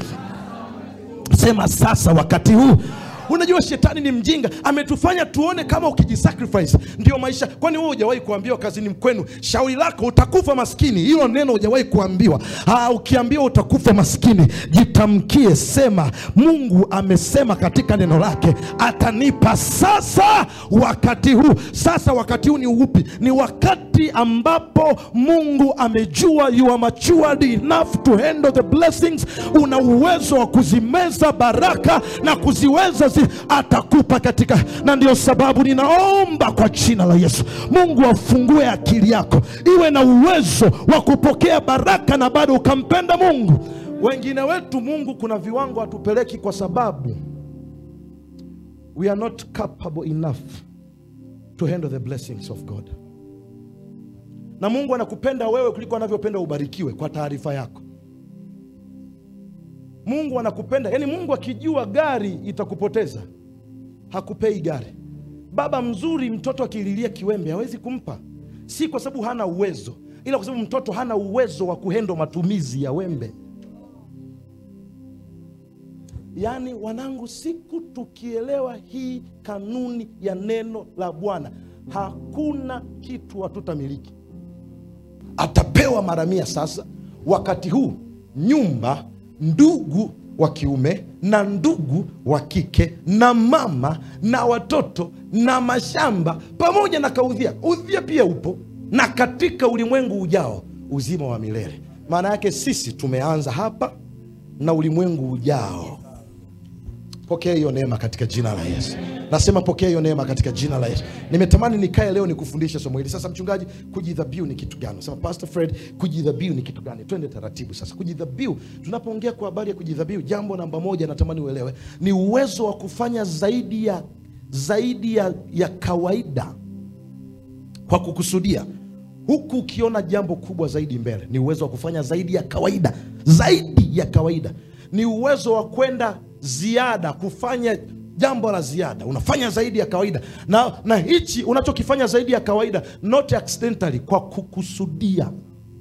sema sasa wakati huu. Unajua shetani ni mjinga, ametufanya tuone kama ukijisacrifice ndio maisha. Kwani wewe hujawahi kuambiwa kazini mkwenu, shauri lako utakufa maskini? Hilo neno hujawahi kuambiwa. Ah, ukiambiwa utakufa maskini, jitamkie, sema Mungu amesema katika neno lake atanipa sasa wakati huu. Sasa wakati huu ni upi? Ni wakati ambapo Mungu amejua you are matured enough to handle the blessings. Una uwezo wa kuzimeza baraka na kuziweza zi, atakupa katika, na ndio sababu ninaomba kwa jina la Yesu, Mungu afungue akili yako iwe na uwezo wa kupokea baraka na bado ukampenda Mungu. Wengine wetu Mungu kuna viwango hatupeleki kwa sababu we are not capable enough to handle the blessings of God. Na Mungu anakupenda wewe kuliko anavyopenda ubarikiwe. Kwa taarifa yako, Mungu anakupenda, yaani Mungu akijua gari itakupoteza hakupei gari. Baba mzuri, mtoto akililia kiwembe hawezi kumpa, si kwa sababu hana uwezo, ila kwa sababu mtoto hana uwezo wa kuhendo matumizi ya wembe. Yaani wanangu, siku tukielewa hii kanuni ya neno la Bwana, hakuna kitu hatutamiliki. Atapewa mara mia. Sasa wakati huu, nyumba, ndugu wa kiume na ndugu wa kike na mama na watoto na mashamba pamoja na kaudhia. Udhia pia upo, na katika ulimwengu ujao uzima wa milele. Maana yake sisi tumeanza hapa na ulimwengu ujao. Pokea hiyo neema katika jina la Yesu. Nasema pokea hiyo neema katika jina la Yesu. Nimetamani nikae leo nikufundishe somo hili. Sasa mchungaji, kujidhabihu ni kitu gani? Sema Pastor Fred, kujidhabihu ni kitu gani? Twende taratibu sasa. Kujidhabihu, tunapoongea kwa habari ya kujidhabihu, jambo namba moja natamani uelewe ni uwezo wa kufanya zaidi ya zaidi ya, ya kawaida kwa kukusudia, huku ukiona jambo kubwa zaidi mbele. Ni uwezo wa kufanya zaidi ya kawaida, zaidi ya kawaida. Ni uwezo wa kwenda ziada, kufanya jambo la ziada, unafanya zaidi ya kawaida, na na hichi unachokifanya zaidi ya kawaida, not accidentally, kwa kukusudia.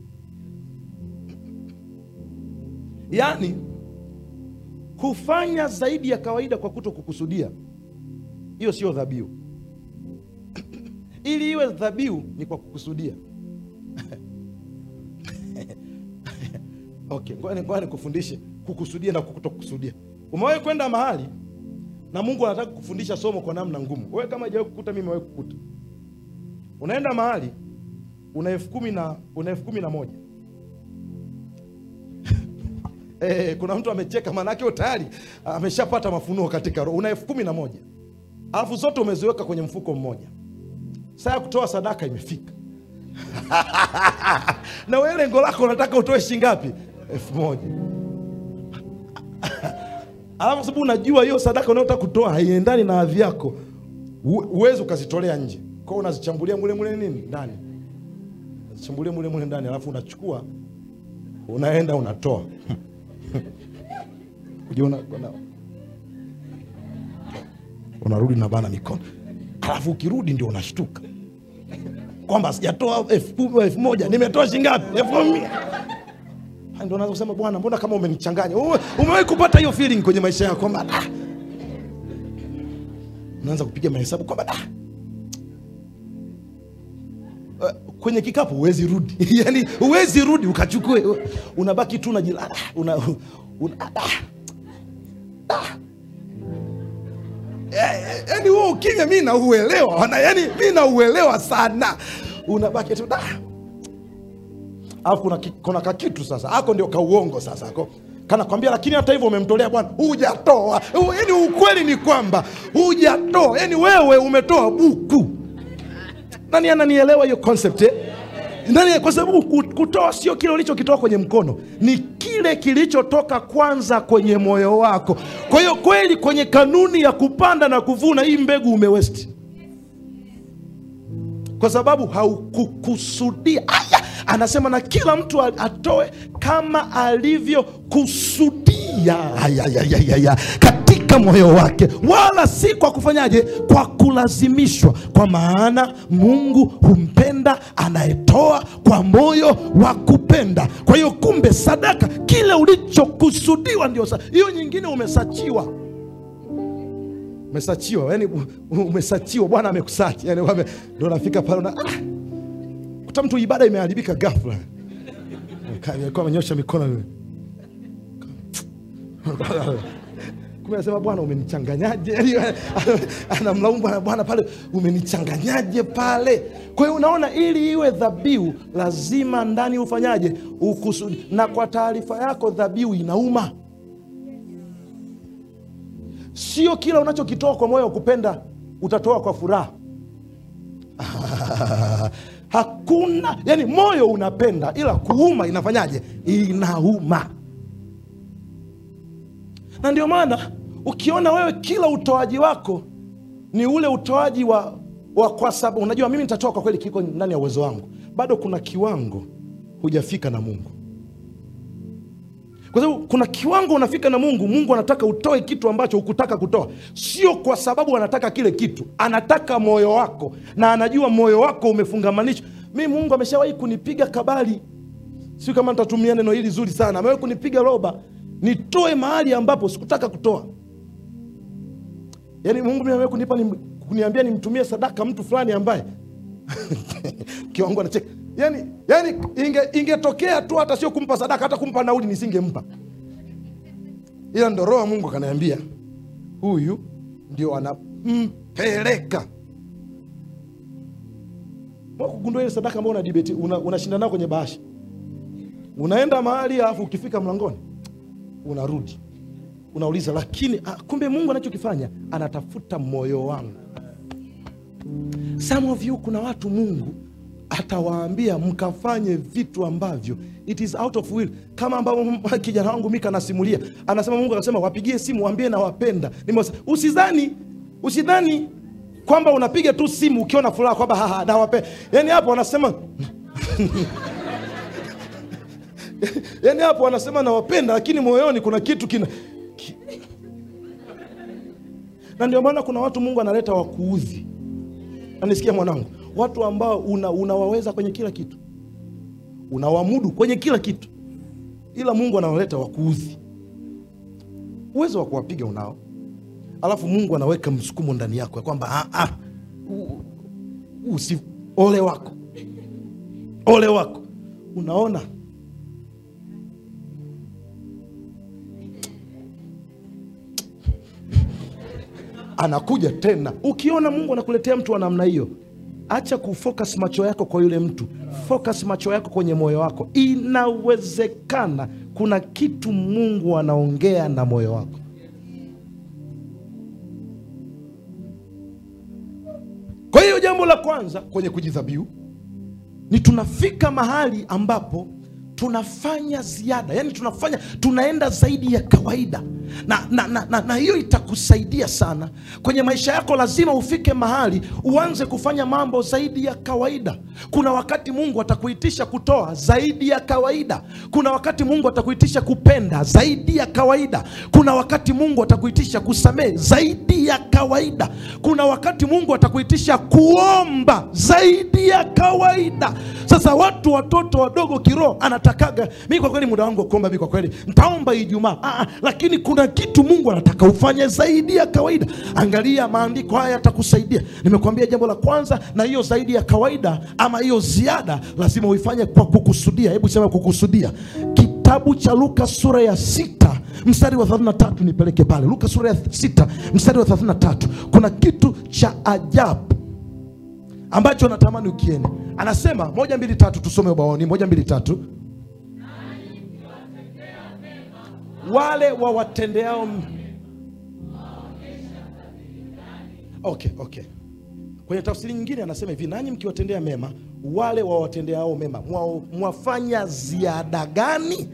Yaani kufanya zaidi ya kawaida kwa kuto kukusudia, hiyo sio dhabihu. Ili iwe dhabihu ni kwa kukusudia. Okay, ngoja nikufundishe kukusudia na kutokusudia. Umewahi kwenda mahali na Mungu anataka kufundisha somo kwa namna ngumu. Wewe kama hajawahi kukuta, mimi nimewahi kukuta. Unaenda mahali una elfu kumi na una elfu kumi na moja eh, kuna mtu amecheka, maanake tayari ameshapata mafunuo katika roho. Una elfu kumi na moja alafu zote umeziweka kwenye mfuko mmoja. Saa ya kutoa sadaka imefika na wewe lengo lako unataka utoe shilingi ngapi? elfu moja alafu sababu unajua hiyo sadaka unayotaka kutoa haiendani na hadhi yako, huwezi ukazitolea nje, kwa hiyo unazichambulia mule mule nini ndani. chimbulie mule mule ndani, alafu unachukua unaenda unatoa ujiona una, unarudi na bana mikono, alafu ukirudi ndio unashtuka kwamba sijatoa elfu kumi, elfu moja nimetoa shingapi? elfu mia. Ha, Ndio unaanza kusema Bwana, mbona kama umenichanganya? Ume- Umewahi kupata hiyo feeling kwenye maisha yako kwamba ah, unaanza kupiga mahesabu kwamba ah, eh, kwenye kikapu huwezi rudi yani huwezi rudi ukachukue, unabaki tu unajila ah, una, una, ah, ah. Eh, yani huo ukimya mi nauelewa wana- yani mi nauelewa sana unabaki tu da alafu kuna, ki- kuna kakitu sasa ako ndio kauongo sasa ako kanakwambia lakini hata hivyo umemtolea bwana hujatoa U- yani ukweli ni kwamba hujatoa yani wewe umetoa buku nani ananielewa hiyo concept eh? Nani, kwa sababu ku- kutoa sio kile ulichokitoa kwenye mkono, ni kile kilichotoka kwanza kwenye moyo wako. Kwa hiyo kweli, kwenye kanuni ya kupanda na kuvuna, hii mbegu umewesti, kwa sababu haukukusudia. Aya, anasema na kila mtu a- atoe kama alivyokusudia Aya, ya, ya, ya, ya. katika moyo wake, wala si kwa kufanyaje, kwa kulazimishwa, kwa maana Mungu humpenda anayetoa kwa moyo wa kupenda. Kwa hiyo kumbe, sadaka kile ulichokusudiwa ndio sa- hiyo. Nyingine umesachiwa umesachiwa yani umesachiwa bwana amekusachi yani wame- ndo nafika pale una ah, kuta mtu ibada imeharibika ghafla Ka- alikuwa amenyosha mikono hivi. kumbe anasema bwana umenichanganyaje yani anamlaumu bwana bwana pale umenichanganyaje pale kwa hiyo unaona ili iwe dhabihu lazima ndani ufanyaje ukusudi na kwa taarifa yako dhabihu inauma sio kila unachokitoa kwa moyo wa kupenda utatoa kwa furaha hakuna yani moyo unapenda ila kuuma inafanyaje inauma na ndio maana ukiona wewe kila utoaji wako ni ule utoaji wa, wa kwa sababu unajua mimi nitatoa kwa kweli kiko ndani ya uwezo wangu bado kuna kiwango hujafika na mungu kwa sababu kuna kiwango unafika na mungu mungu anataka utoe kitu ambacho hukutaka kutoa sio kwa sababu anataka kile kitu anataka moyo wako na anajua moyo wako umefungamanishwa mi mungu ameshawahi kunipiga kabali sio kama nitatumia neno hili zuri sana amewahi kunipiga roba nitoe mahali ambapo sikutaka kutoa yaani mungu mimi amewahi kunipa ni, kuniambia nimtumie sadaka mtu fulani ambaye kiwango anacheka yani, yani inge, ingetokea tu hata sio kumpa sadaka hata kumpa nauli nisingempa ila ndo roho wa mungu akaniambia huyu ndio anampeleka kugundua ile sadaka ambayo una debate una, unashinda nao kwenye bahasha unaenda mahali alafu ukifika mlangoni unarudi unauliza lakini ah, kumbe mungu anachokifanya anatafuta moyo wangu some of you kuna watu mungu atawaambia mkafanye vitu ambavyo it is out of will kama ambavyo kijana wangu mika anasimulia anasema mungu akasema wapigie simu waambie nawapenda Nimewasa- usidhani usidhani kwamba unapiga tu simu ukiona furaha kwamba haha nawapenda yani hapo wanasema yani hapo wanasema nawapenda lakini moyoni kuna kitu kina ki... na ndio maana kuna watu mungu analeta wakuudhi nanisikia mwanangu watu ambao una, unawaweza kwenye kila kitu unawamudu kwenye kila kitu ila mungu anawaleta wakuudhi uwezo wa kuwapiga unao alafu mungu anaweka msukumo ndani yako ya kwamba "Ah, ah, u- usi ole wako ole wako unaona anakuja tena ukiona mungu anakuletea mtu wa namna hiyo acha kufocus macho yako kwa yule mtu focus macho yako kwenye moyo wako inawezekana kuna kitu mungu anaongea na moyo wako kwa hiyo jambo la kwanza kwenye kujidhabihu ni tunafika mahali ambapo tunafanya ziada yani tunafanya tunaenda zaidi ya kawaida na, na, na, na, na hiyo itakusaidia sana kwenye maisha yako. Lazima ufike mahali uanze kufanya mambo zaidi ya kawaida. Kuna wakati Mungu atakuitisha kutoa zaidi ya kawaida. Kuna wakati Mungu atakuitisha kupenda zaidi ya kawaida. Kuna wakati Mungu atakuitisha kusamehe zaidi ya kawaida. Kuna wakati Mungu atakuitisha kuomba zaidi ya kawaida. Sasa watu watoto wadogo kiroho anatakaga mi, kwa kweli muda wangu wa kuomba mi, kwa kweli ntaomba Ijumaa. Ah, ah, lakini kuna kitu Mungu anataka ufanye zaidi ya kawaida. Angalia maandiko haya yatakusaidia. Nimekuambia jambo la kwanza, na hiyo zaidi ya kawaida ama hiyo ziada lazima uifanye kwa kukusudia. Hebu sema kukusudia. Kitabu cha Luka sura ya sita mstari wa 33, nipeleke pale Luka sura ya sita mstari wa 33. Kuna kitu cha ajabu ambacho natamani ukiende. Anasema moja mbili tatu, tusome ubaoni. Moja mbili tatu, wale wawatendeao m- okay, okay. Kwenye tafsiri nyingine anasema hivi, nanyi mkiwatendea mema wale wawatendeao mema mwa, mwafanya ziada gani?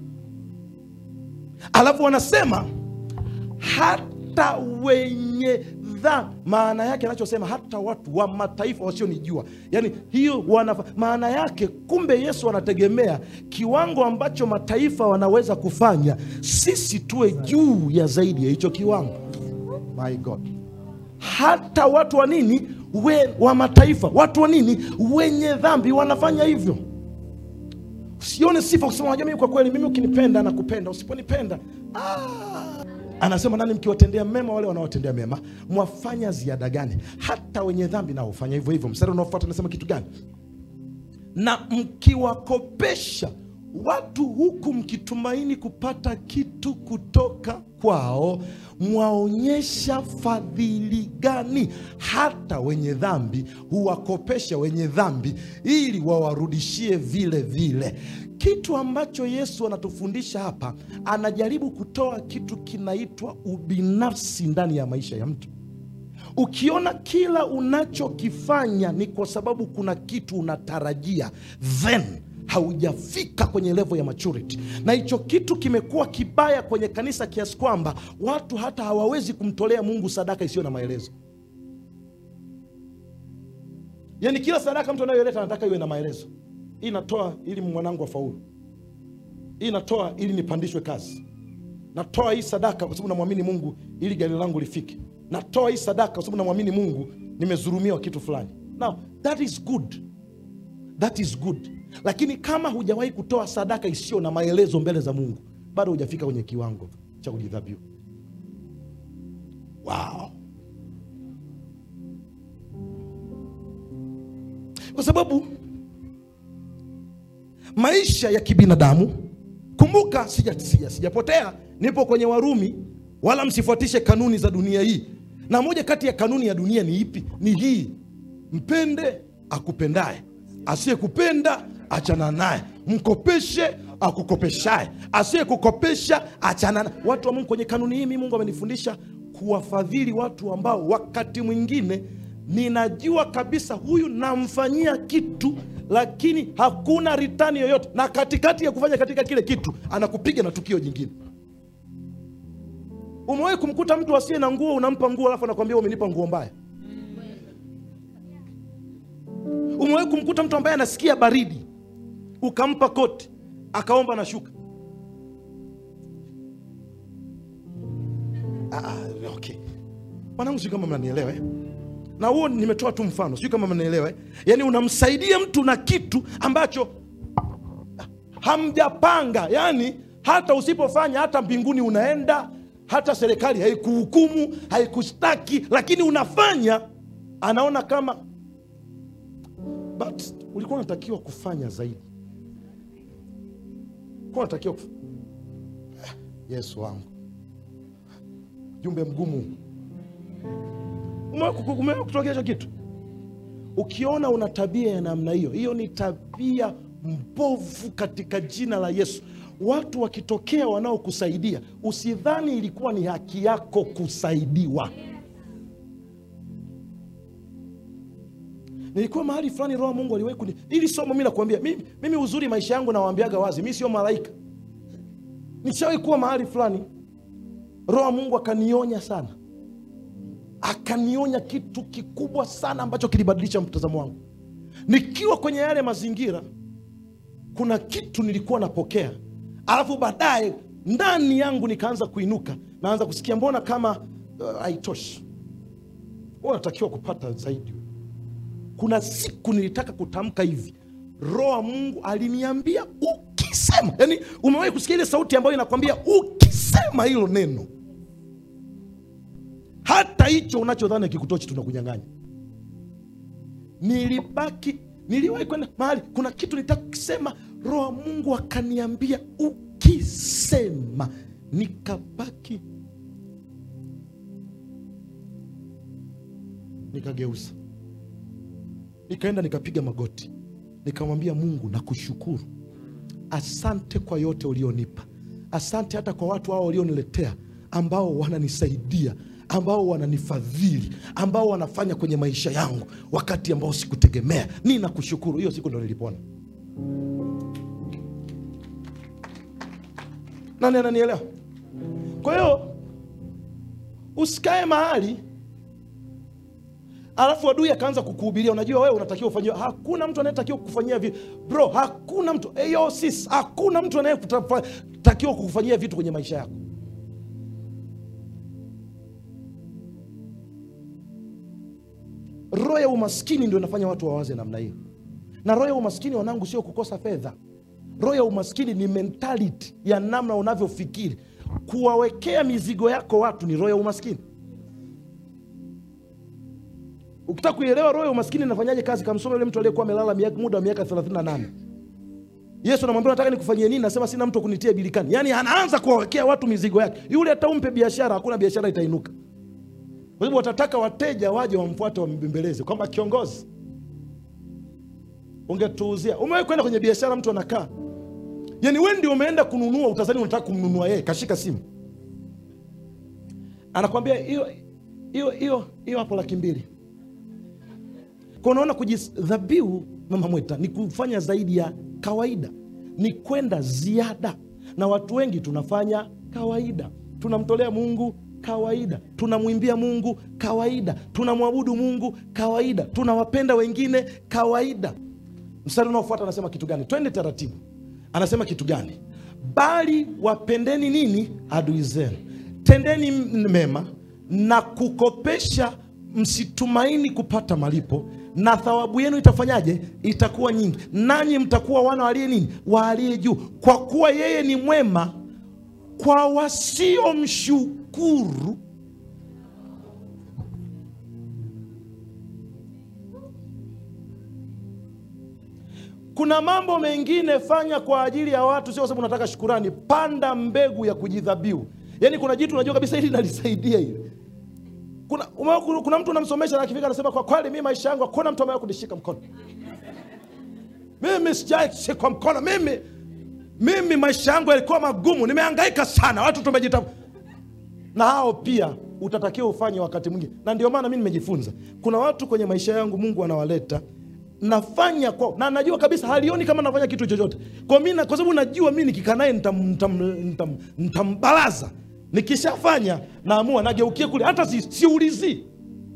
Alafu wanasema hata wenye dhambi. Maana yake anachosema hata watu wa mataifa wasionijua, yaani hiyo wanafa, maana yake kumbe Yesu anategemea kiwango ambacho mataifa wanaweza kufanya, sisi tuwe juu ya zaidi ya hicho kiwango. My God, hata watu wa nini we, wa mataifa, watu wa nini wenye dhambi wanafanya hivyo. Usione sifa kusema unajua, mimi kwa kweli, mimi ukinipenda nakupenda, usiponipenda ah. Anasema nani mkiwatendea mema wale wanaowatendea mema mwafanya ziada gani? Hata wenye dhambi nao hufanya hivyo hivyo. Mstari unaofuata anasema kitu gani? Na mkiwakopesha watu huku mkitumaini kupata kitu kutoka kwao, mwaonyesha fadhili gani? Hata wenye dhambi huwakopesha wenye dhambi ili wawarudishie vile vile. Kitu ambacho Yesu anatufundisha hapa, anajaribu kutoa kitu kinaitwa ubinafsi ndani ya maisha ya mtu. Ukiona kila unachokifanya ni kwa sababu kuna kitu unatarajia, then haujafika kwenye level ya maturity, na hicho kitu kimekuwa kibaya kwenye kanisa kiasi kwamba watu hata hawawezi kumtolea Mungu sadaka isiyo na maelezo. Yaani kila sadaka mtu anayoleta anataka iwe na maelezo. Hii natoa ili mwanangu afaulu, hii natoa ili nipandishwe kazi, natoa hii sadaka kwa sababu namwamini Mungu ili gari langu lifike, natoa hii sadaka kwa sababu namwamini Mungu nimezurumiwa kitu fulani. Now that is good, that is good, lakini kama hujawahi kutoa sadaka isiyo na maelezo mbele za Mungu, bado hujafika kwenye kiwango cha kujidhabihu. Wow. Kwa sababu maisha ya kibinadamu, kumbuka, sija sija sijapotea, nipo kwenye Warumi, wala msifuatishe kanuni za dunia hii. Na moja kati ya kanuni ya dunia ni ipi? Ni hii, mpende akupendaye, asiyekupenda achana naye, mkopeshe akukopeshaye, asiyekukopesha achana naye. Watu wa Mungu, kwenye kanuni hii, mimi Mungu amenifundisha kuwafadhili watu ambao wakati mwingine ninajua kabisa huyu namfanyia kitu lakini hakuna ritani yoyote, na katikati ya kufanya katika kile kitu anakupiga na tukio jingine. Umewahi kumkuta mtu asiye na nguo, unampa nguo alafu anakwambia umenipa nguo mbaya? Umewahi kumkuta mtu ambaye anasikia baridi, ukampa koti akaomba na shuka? Ah, okay. Mwanangu, sijui kama mnanielewa eh? na huo nimetoa tu mfano, sijui kama mnaelewa eh? Yaani unamsaidia mtu na kitu ambacho hamjapanga, yaani hata usipofanya hata mbinguni unaenda, hata serikali haikuhukumu haikushtaki, lakini unafanya, anaona kama but ulikuwa unatakiwa kufanya zaidi, ulikuwa unatakiwa kuf... Yesu wangu, jumbe mgumu Umewahi kutokea hicho kitu? Ukiona una tabia ya namna hiyo, hiyo ni tabia mbovu katika jina la Yesu. Watu wakitokea wanaokusaidia, usidhani ilikuwa ni haki yako kusaidiwa. Nilikuwa mahali fulani, Roho Mungu aliwahi kuni ili somo. Mi nakwambia mimi, mimi uzuri maisha yangu nawaambiaga wazi, mi sio malaika. Nishawahi kuwa mahali fulani roho wa mungu akanionya sana akanionya kitu kikubwa sana ambacho kilibadilisha mtazamo wangu nikiwa kwenye yale mazingira kuna kitu nilikuwa napokea alafu baadaye ndani yangu nikaanza kuinuka naanza kusikia mbona kama uh, haitoshi uh, unatakiwa kupata zaidi kuna siku nilitaka kutamka hivi roho wa mungu aliniambia ukisema yani umewahi kusikia ile sauti ambayo inakwambia ukisema hilo neno hata hicho unachodhani kikutochi tunakunyang'anya nilibaki niliwahi kwenda mahali kuna kitu nitaka kukisema roho wa mungu akaniambia ukisema nikabaki nikageuza nikaenda nikapiga magoti nikamwambia mungu nakushukuru asante kwa yote ulionipa asante hata kwa watu hao walioniletea ambao wananisaidia ambao wananifadhili ambao wanafanya kwenye maisha yangu wakati ambao sikutegemea ninakushukuru hiyo siku ndo nilipona nani ananielewa kwa hiyo usikae mahali alafu adui akaanza kukuhubiria unajua wewe unatakiwa ufanyiwe hakuna mtu anayetakiwa kukufanyia vitu bro hakuna mtu eyo sis hakuna mtu anayetakiwa kukufanyia vitu kwenye maisha yako roho ya umaskini ndio inafanya watu wawaze namna hiyo na roho ya umaskini wanangu sio kukosa fedha roho ya umaskini ni mentality ya namna unavyofikiri kuwawekea mizigo yako watu ni roho ya umaskini ukitaka kuielewa roho ya umaskini inafanyaje kazi kamsoma yule mtu aliyekuwa amelala miaka- muda wa miaka 38 yesu anamwambia nataka nikufanyie nini nasema sina mtu wa kunitia bilikani yaani anaanza kuwawekea watu mizigo yake yule hata umpe biashara hakuna biashara itainuka kwa hivyo watataka wateja waje wamfuate wambembeleze kwamba kiongozi ungetuuzia umewahi kwenda kwenye biashara mtu anakaa yani we ndio umeenda kununua utazani unataka kumnunua yeye kashika simu anakwambia hiyo hiyo hiyo hiyo hapo laki mbili kwa unaona kujidhabihu mama mweta ni kufanya zaidi ya kawaida ni kwenda ziada na watu wengi tunafanya kawaida tunamtolea mungu kawaida tunamwimbia mungu kawaida tunamwabudu mungu kawaida tunawapenda wengine kawaida mstari unaofuata anasema kitu gani twende taratibu anasema kitu gani bali wapendeni nini adui zenu tendeni m- mema na kukopesha msitumaini kupata malipo na thawabu yenu itafanyaje itakuwa nyingi nanyi mtakuwa wana waliye nini wa aliye juu kwa kuwa yeye ni mwema kwa wasiomshukuru kuna mambo mengine fanya kwa ajili ya watu sio kwa sababu unataka shukurani panda mbegu ya kujidhabiu yaani kuna jitu unajua kabisa hili nalisaidia hili kuna, umewahi ku- kuna mtu unamsomesha na akifika anasema kwa kweli mi maisha yangu hakuna mtu amewahi kunishika mkono mimi sijaishikwa mkono mimi mimi maisha yangu yalikuwa magumu nimehangaika sana watu tumejita na hao pia utatakiwa ufanye wakati mwingine na ndio maana mi nimejifunza kuna watu kwenye maisha yangu mungu anawaleta nafanya kwao na najua kabisa halioni kama nafanya kitu chochote kwa, mi na- kwa sababu najua mi nikikaa naye nitam- nitam- nitam- nitambalaza nikishafanya naamua nageukie kule hata si- siulizii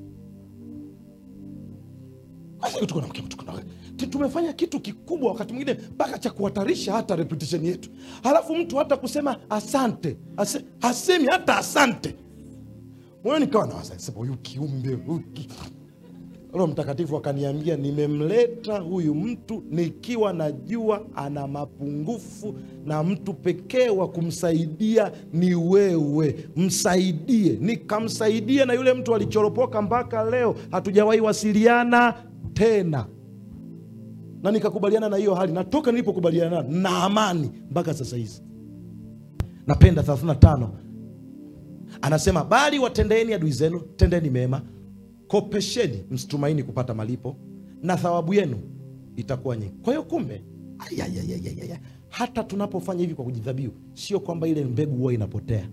Basi tuko na mke- tuko na- tu- tumefanya kitu kikubwa wakati mwingine mpaka cha kuhatarisha hata reputation yetu halafu mtu hata kusema asante ase, hasemi hata asante moyo nikawa nawaza sema huyu kiumbe huyu ki- roho mtakatifu akaniambia nimemleta huyu mtu nikiwa najua ana mapungufu na mtu pekee wa kumsaidia ni wewe msaidie nikamsaidia na yule mtu alichoropoka mpaka leo hatujawahi wasiliana tena na nikakubaliana na hiyo hali natoka nilipokubaliana nayo na amani mpaka sasa hizi napenda 35 anasema bali watendeeni adui zenu tendeni mema kopesheni msitumaini kupata malipo na thawabu yenu itakuwa nyingi kwa hiyo kumbe ayayayayaya, hata tunapofanya hivi kwa kujidhabihu sio kwamba ile mbegu huwa inapotea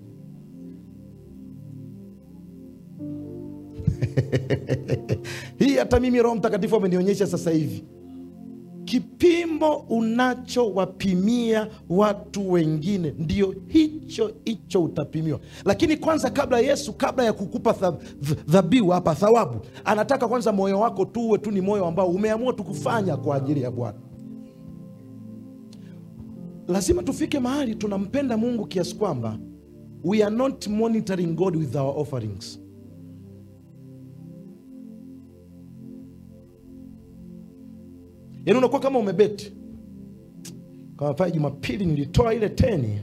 hii hata mimi roho mtakatifu amenionyesha sasa hivi kipimo unachowapimia watu wengine ndio hicho hicho utapimiwa lakini kwanza kabla yesu kabla ya kukupa tha- th- dhabihu hapa thawabu anataka kwanza moyo wako tu uwe tu ni moyo ambao umeamua tu kufanya kwa ajili ya bwana lazima tufike mahali tunampenda mungu kiasi kwamba we are not monitoring god with our offerings yaani unakuwa kama umebeti kama pale jumapili nilitoa ile teni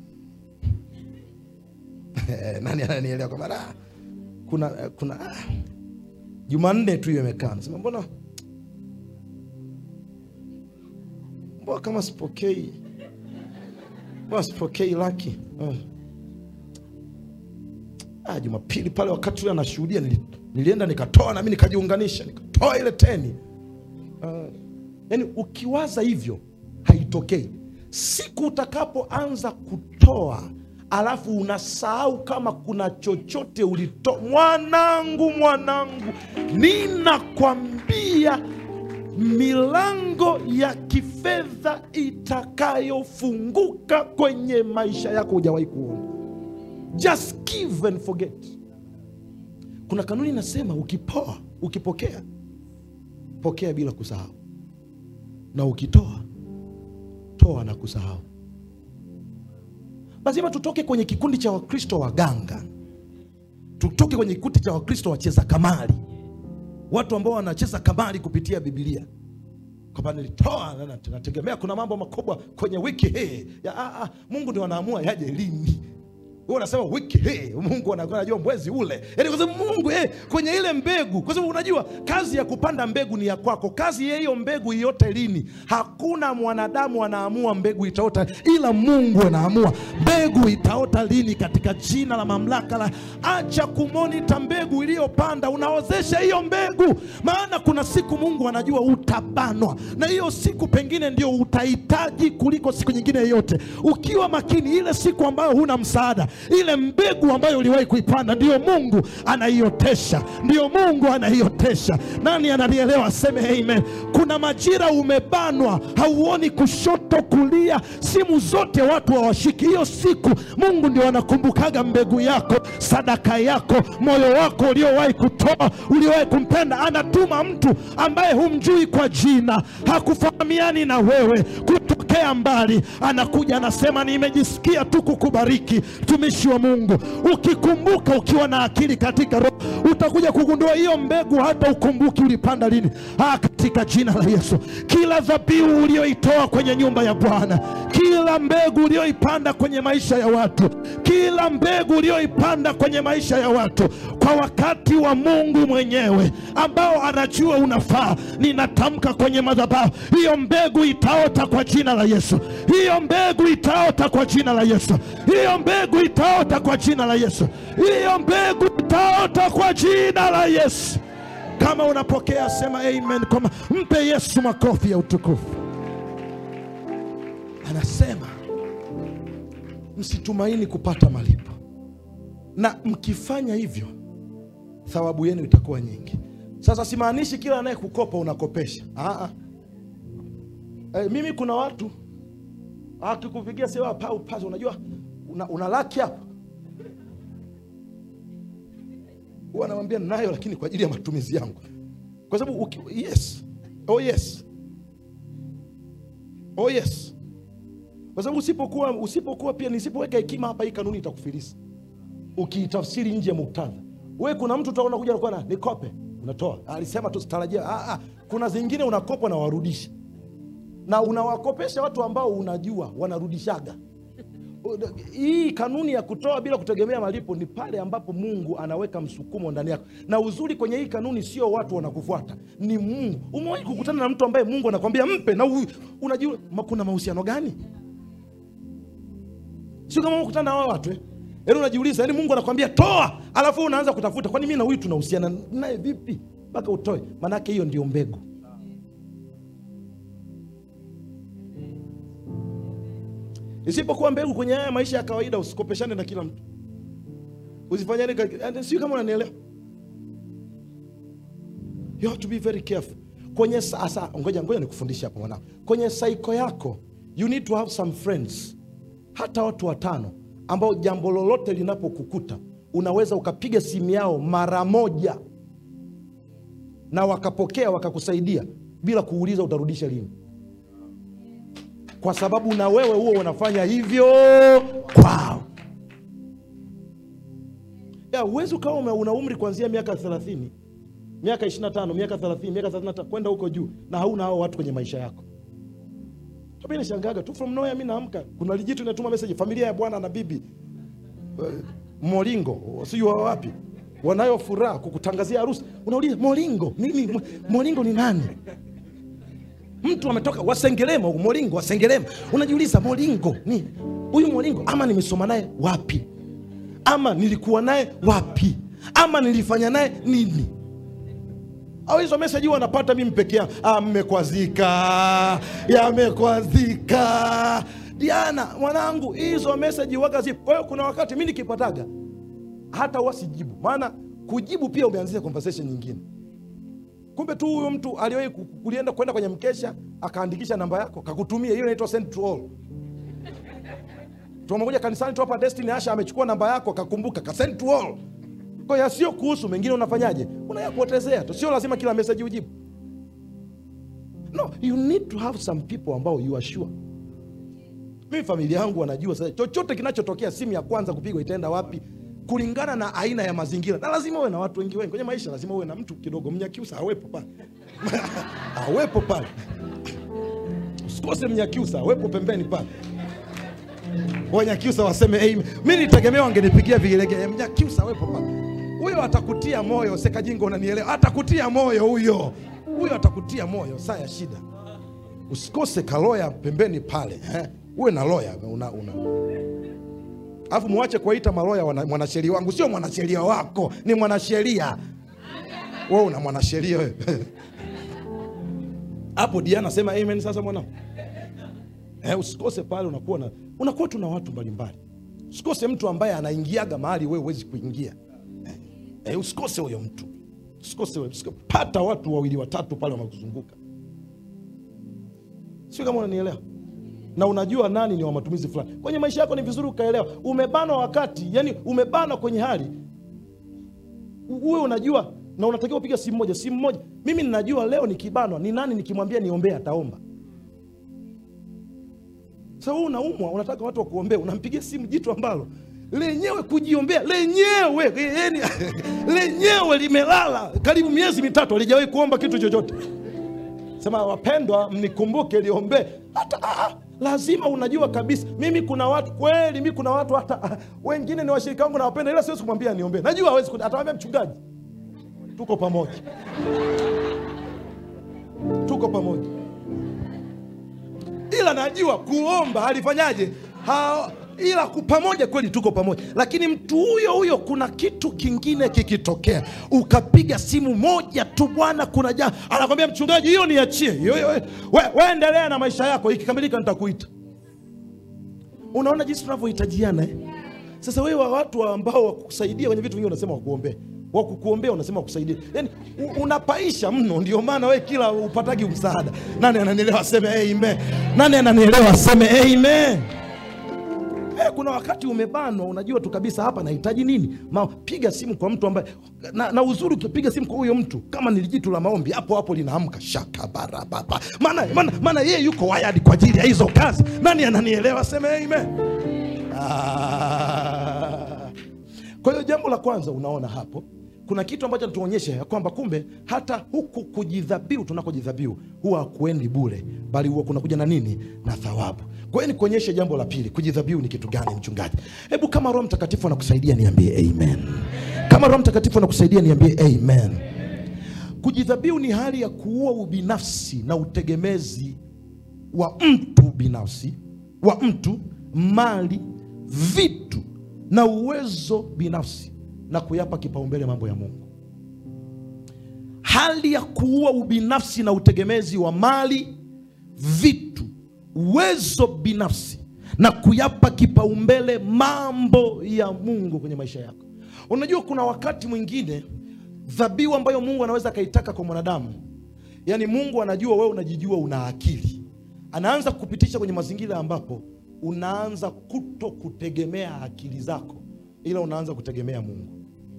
nani ananielewa kwamba "Ah, kuna kuna ah, jumanne tu hiyo imekaa nasema mbona mbona kama sipokei mbona sipokei laki Ah. ah, jumapili pale wakati ule anashuhudia nili, nilienda nikatoa nami nikajiunganisha nikatoa ile teni uh, yani ukiwaza hivyo haitokei siku utakapoanza kutoa alafu unasahau kama kuna chochote ulitoa mwanangu mwanangu ninakwambia milango ya kifedha itakayofunguka kwenye maisha yako hujawahi kuona just give and forget kuna kanuni inasema ukipoa ukipokea pokea bila kusahau na ukitoa toa na kusahau lazima tutoke kwenye kikundi cha wakristo waganga tutoke kwenye kikundi cha wakristo wacheza kamari watu ambao wanacheza kamari kupitia bibilia kwamba nilitoa na- na- nategemea kuna mambo makubwa kwenye wiki hii ya, ah, ah, mungu ndio anaamua yaje lini wewe unasema wiki hii mungu anakuwa anajua mwezi ule yaani kwa sababu mungu eh, kwenye ile mbegu kwa sababu unajua kazi ya kupanda mbegu ni ya kwako kazi ya hiyo mbegu iote lini hakuna mwanadamu anaamua mbegu itaota ila mungu anaamua mbegu itaota lini katika jina la mamlaka la acha kumonita mbegu iliyopanda unaozesha hiyo mbegu maana kuna siku mungu anajua utabanwa na hiyo siku pengine ndio utahitaji kuliko siku nyingine yoyote ukiwa makini ile siku ambayo huna msaada ile mbegu ambayo uliwahi kuipanda ndiyo mungu anaiotesha ndiyo mungu anaiotesha nani ananielewa aseme amen kuna majira umebanwa hauoni kushoto kulia simu zote watu hawashiki hiyo siku mungu ndio anakumbukaga mbegu yako sadaka yako moyo wako uliowahi kutoa uliowahi kumpenda anatuma mtu ambaye humjui kwa jina hakufahamiani na wewe kutokea mbali anakuja anasema nimejisikia tu kukubariki mtumishi wa mungu ukikumbuka ukiwa na akili katika roho utakuja kugundua hiyo mbegu hata ukumbuki ulipanda lini ah, katika jina la yesu kila dhabihu ulioitoa kwenye nyumba ya bwana kila mbegu ulioipanda kwenye maisha ya watu kila mbegu ulioipanda kwenye maisha ya watu kwa wakati wa mungu mwenyewe ambao anajua unafaa ninatamka kwenye madhabahu hiyo mbegu itaota kwa jina la yesu hiyo mbegu itaota kwa jina la yesu hiyo mbegu itaota kwa jina la yesu hiyo mbegu itaota kwa jina la yesu kama unapokea sema amen kwamba mpe yesu makofi ya utukufu anasema msitumaini kupata malipo na mkifanya hivyo thawabu yenu itakuwa nyingi sasa simaanishi kila anayekukopa unakopesha Aa. E, mimi kuna watu akikupigia sewa pau paza unajua una, una laki hapa huwa anamwambia nayo lakini kwa ajili ya matumizi yangu kwa sababu uki- yes oh yes oh yes kwa sababu usipokuwa usipokuwa pia nisipoweka hekima hapa hii kanuni itakufilisi ukiitafsiri nje ya muktadha we kuna mtu utaona kuja nakuwa na nikope unatoa alisema tusitarajia ah, ah. kuna zingine unakopa na warudisha na unawakopesha watu ambao unajua wanarudishaga hii kanuni ya kutoa bila kutegemea malipo ni pale ambapo mungu anaweka msukumo ndani yako na uzuri kwenye hii kanuni sio watu wanakufuata ni mungu umewahi kukutana na mtu ambaye mungu anakwambia mpe na u- unajua ma- kuna mahusiano gani sio kama unakutana na wao watu eh? yaani unajiuliza yaani mungu anakwambia toa alafu wewe unaanza kutafuta kwani mi na huyu tunahusiana naye vipi mpaka utoe maanake hiyo ndio mbegu isipokuwa mbegu kwenye haya maisha ya kawaida usikopeshane na kila mtu usifanyane ka- yaani sio kama unanielewa you have to be very careful kwenye sasa ngoja ngoja nikufundishe hapo mwanangu kwenye saiko yako you need to have some friends hata watu watano ambao jambo lolote linapokukuta unaweza ukapiga simu yao mara moja na wakapokea wakakusaidia bila kuuliza utarudisha lini kwa sababu na wewe huo unafanya hivyo kwao ya huwezi ukawa ume- una umri kuanzia miaka thelathini miaka 25 miaka 30 miaka 35 kwenda huko juu na hauna hao watu kwenye maisha yako mi nishangaga tu from nowhere mi naamka kuna lijitu inatuma message familia ya bwana na bibi uh, molingo sijui wa wapi wanayo furaha kukutangazia harusi unauliza molingo nini Mo- molingo ni nani mtu ametoka wasengelema huku molingo wasengelema unajiuliza molingo ni huyu molingo ama nimesoma naye wapi ama nilikuwa naye wapi ama nilifanya naye nini au hizo meseji huwa napata mimi peke yangu ah, mmekwazika yamekwazika diana mwanangu hizo meseji waga zipo kwa hiyo kuna wakati mi nikipataga hata wasijibu maana kujibu pia umeanzia conversation nyingine kumbe tu huyo mtu aliwahi ku- kulienda kwenda kwenye mkesha akaandikisha namba yako kakutumia hiyo inaitwa send to all tumekuja kanisani tu hapa destiny asha amechukua namba yako akakumbuka ka send to all kwa hiyo sio kuhusu mengine unafanyaje unayapotezea tu sio lazima kila message ujibu no you need to have some people ambao you are sure mimi familia yangu wanajua sasa chochote kinachotokea simu ya kwanza kupigwa itaenda wapi kulingana na aina ya mazingira na lazima uwe na watu wengi wengi kwenye maisha lazima uwe na mtu kidogo mnyakiusa awepo pale awepo pale usikose mnyakiusa awepo pembeni pale wanyakiusa waseme amen. mi nitegemea wangenipigia vigelegele mnyakiusa awepo pale huyo atakutia moyo sekajingo unanielewa atakutia moyo huyo huyo atakutia moyo saa ya shida usikose kaloya pembeni pale eh? uwe na loya una, una. alafu muache kuwaita maloya wana- mwanasheria wangu sio mwanasheria wako ni mwanasheria we una mwanasheria wewe hapo diana sema amen sasa mwanangu eh, usikose pale unakuwa na unakuwa tu na watu mbalimbali usikose mtu ambaye anaingiaga mahali wewe huwezi kuingia eh, eh, usikose huyo mtu usikose huyo- usiko- pata watu wawili watatu pale wamekuzunguka sio kama unanielewa na unajua nani ni wa matumizi fulani kwenye maisha yako ni vizuri ukaelewa umebanwa wakati yani umebanwa kwenye hali u- uwe unajua na unatakiwa kupiga simu moja simu moja mimi ninajua leo nikibanwa ni nani nikimwambia niombee ataomba sasa wewe unaumwa unataka watu wakuombea unampigia simu jitu ambalo lenyewe kujiombea lenyewe yani, lenyewe limelala karibu miezi mitatu alijawahi kuomba kitu chochote sema wapendwa mnikumbuke liombee hata ah, ah, lazima unajua kabisa mimi kuna watu kweli mi kuna watu hata ah, wengine ni washirika wangu nawapenda ila siwezi kumwambia niombee najua hawezi kun- atawambia mchungaji tuko pamoja tuko pamoja ila najua kuomba alifanyaje ha, ila ku- pamoja kweli tuko pamoja lakini mtu huyo huyo kuna kitu kingine kikitokea ukapiga simu moja tu bwana kuna ja anakwambia mchungaji hiyo niachie hiyo hiyo we, we endelea na maisha yako ikikamilika nitakuita unaona jinsi tunavyohitajiana eh? sasa wewe wa watu ambao wakusaidia kwenye vitu vingi unasema wakuombee wakukuombea unasema wakusaidia yani u- unapaisha mno ndio maana we kila upatagi msaada nani ananielewa aseme amen nani ananielewa aseme amen Eh, kuna wakati umebanwa unajua tu kabisa hapa nahitaji nini Ma, piga simu kwa mtu ambaye na, na uzuri ukipiga simu kwa huyo mtu kama ni jitu la maombi hapo hapo linaamka shakabarababa maana maana maana yeye yuko wayadi kwa ajili ya hizo kazi nani ananielewa seme amen Ah. Kwa hiyo jambo la kwanza unaona hapo kuna kitu ambacho natuonyesha ya kwamba kumbe hata huku kujidhabihu tunakojidhabihu huwa hakuendi bure, bali huwa kunakuja na nini? Na thawabu. Kwa hiyo nikuonyeshe jambo la pili, kujidhabihu ni kitu gani, mchungaji? Hebu kama Roho Mtakatifu anakusaidia niambie amen. Kama Roho Mtakatifu anakusaidia niambie amen. Kujidhabihu ni hali ya kuua ubinafsi na utegemezi wa mtu binafsi, wa mtu, mali, vitu na uwezo binafsi na kuyapa kipaumbele mambo ya Mungu. Hali ya kuua ubinafsi na utegemezi wa mali, vitu, uwezo binafsi na kuyapa kipaumbele mambo ya Mungu kwenye maisha yako. Unajua kuna wakati mwingine dhabihu ambayo Mungu anaweza akaitaka kwa mwanadamu yaani mungu anajua wewe unajijua una akili anaanza kupitisha kwenye mazingira ambapo unaanza kuto kutegemea akili zako ila unaanza kutegemea mungu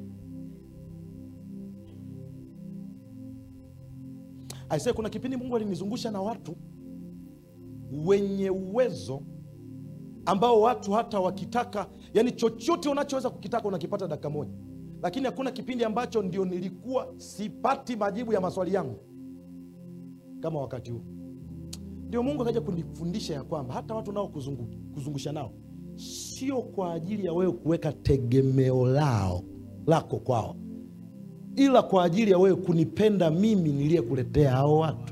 aisee kuna kipindi mungu alinizungusha na watu wenye uwezo ambao watu hata wakitaka yani chochote unachoweza kukitaka unakipata dakika moja lakini hakuna kipindi ambacho ndio nilikuwa sipati majibu ya maswali yangu kama wakati huu ndio mungu akaja kunifundisha ya kwamba hata watu nao kuzungu, kuzungusha nao sio kwa ajili ya wewe kuweka tegemeo lao lako kwao ila kwa ajili ya wewe kunipenda mimi niliyekuletea hao watu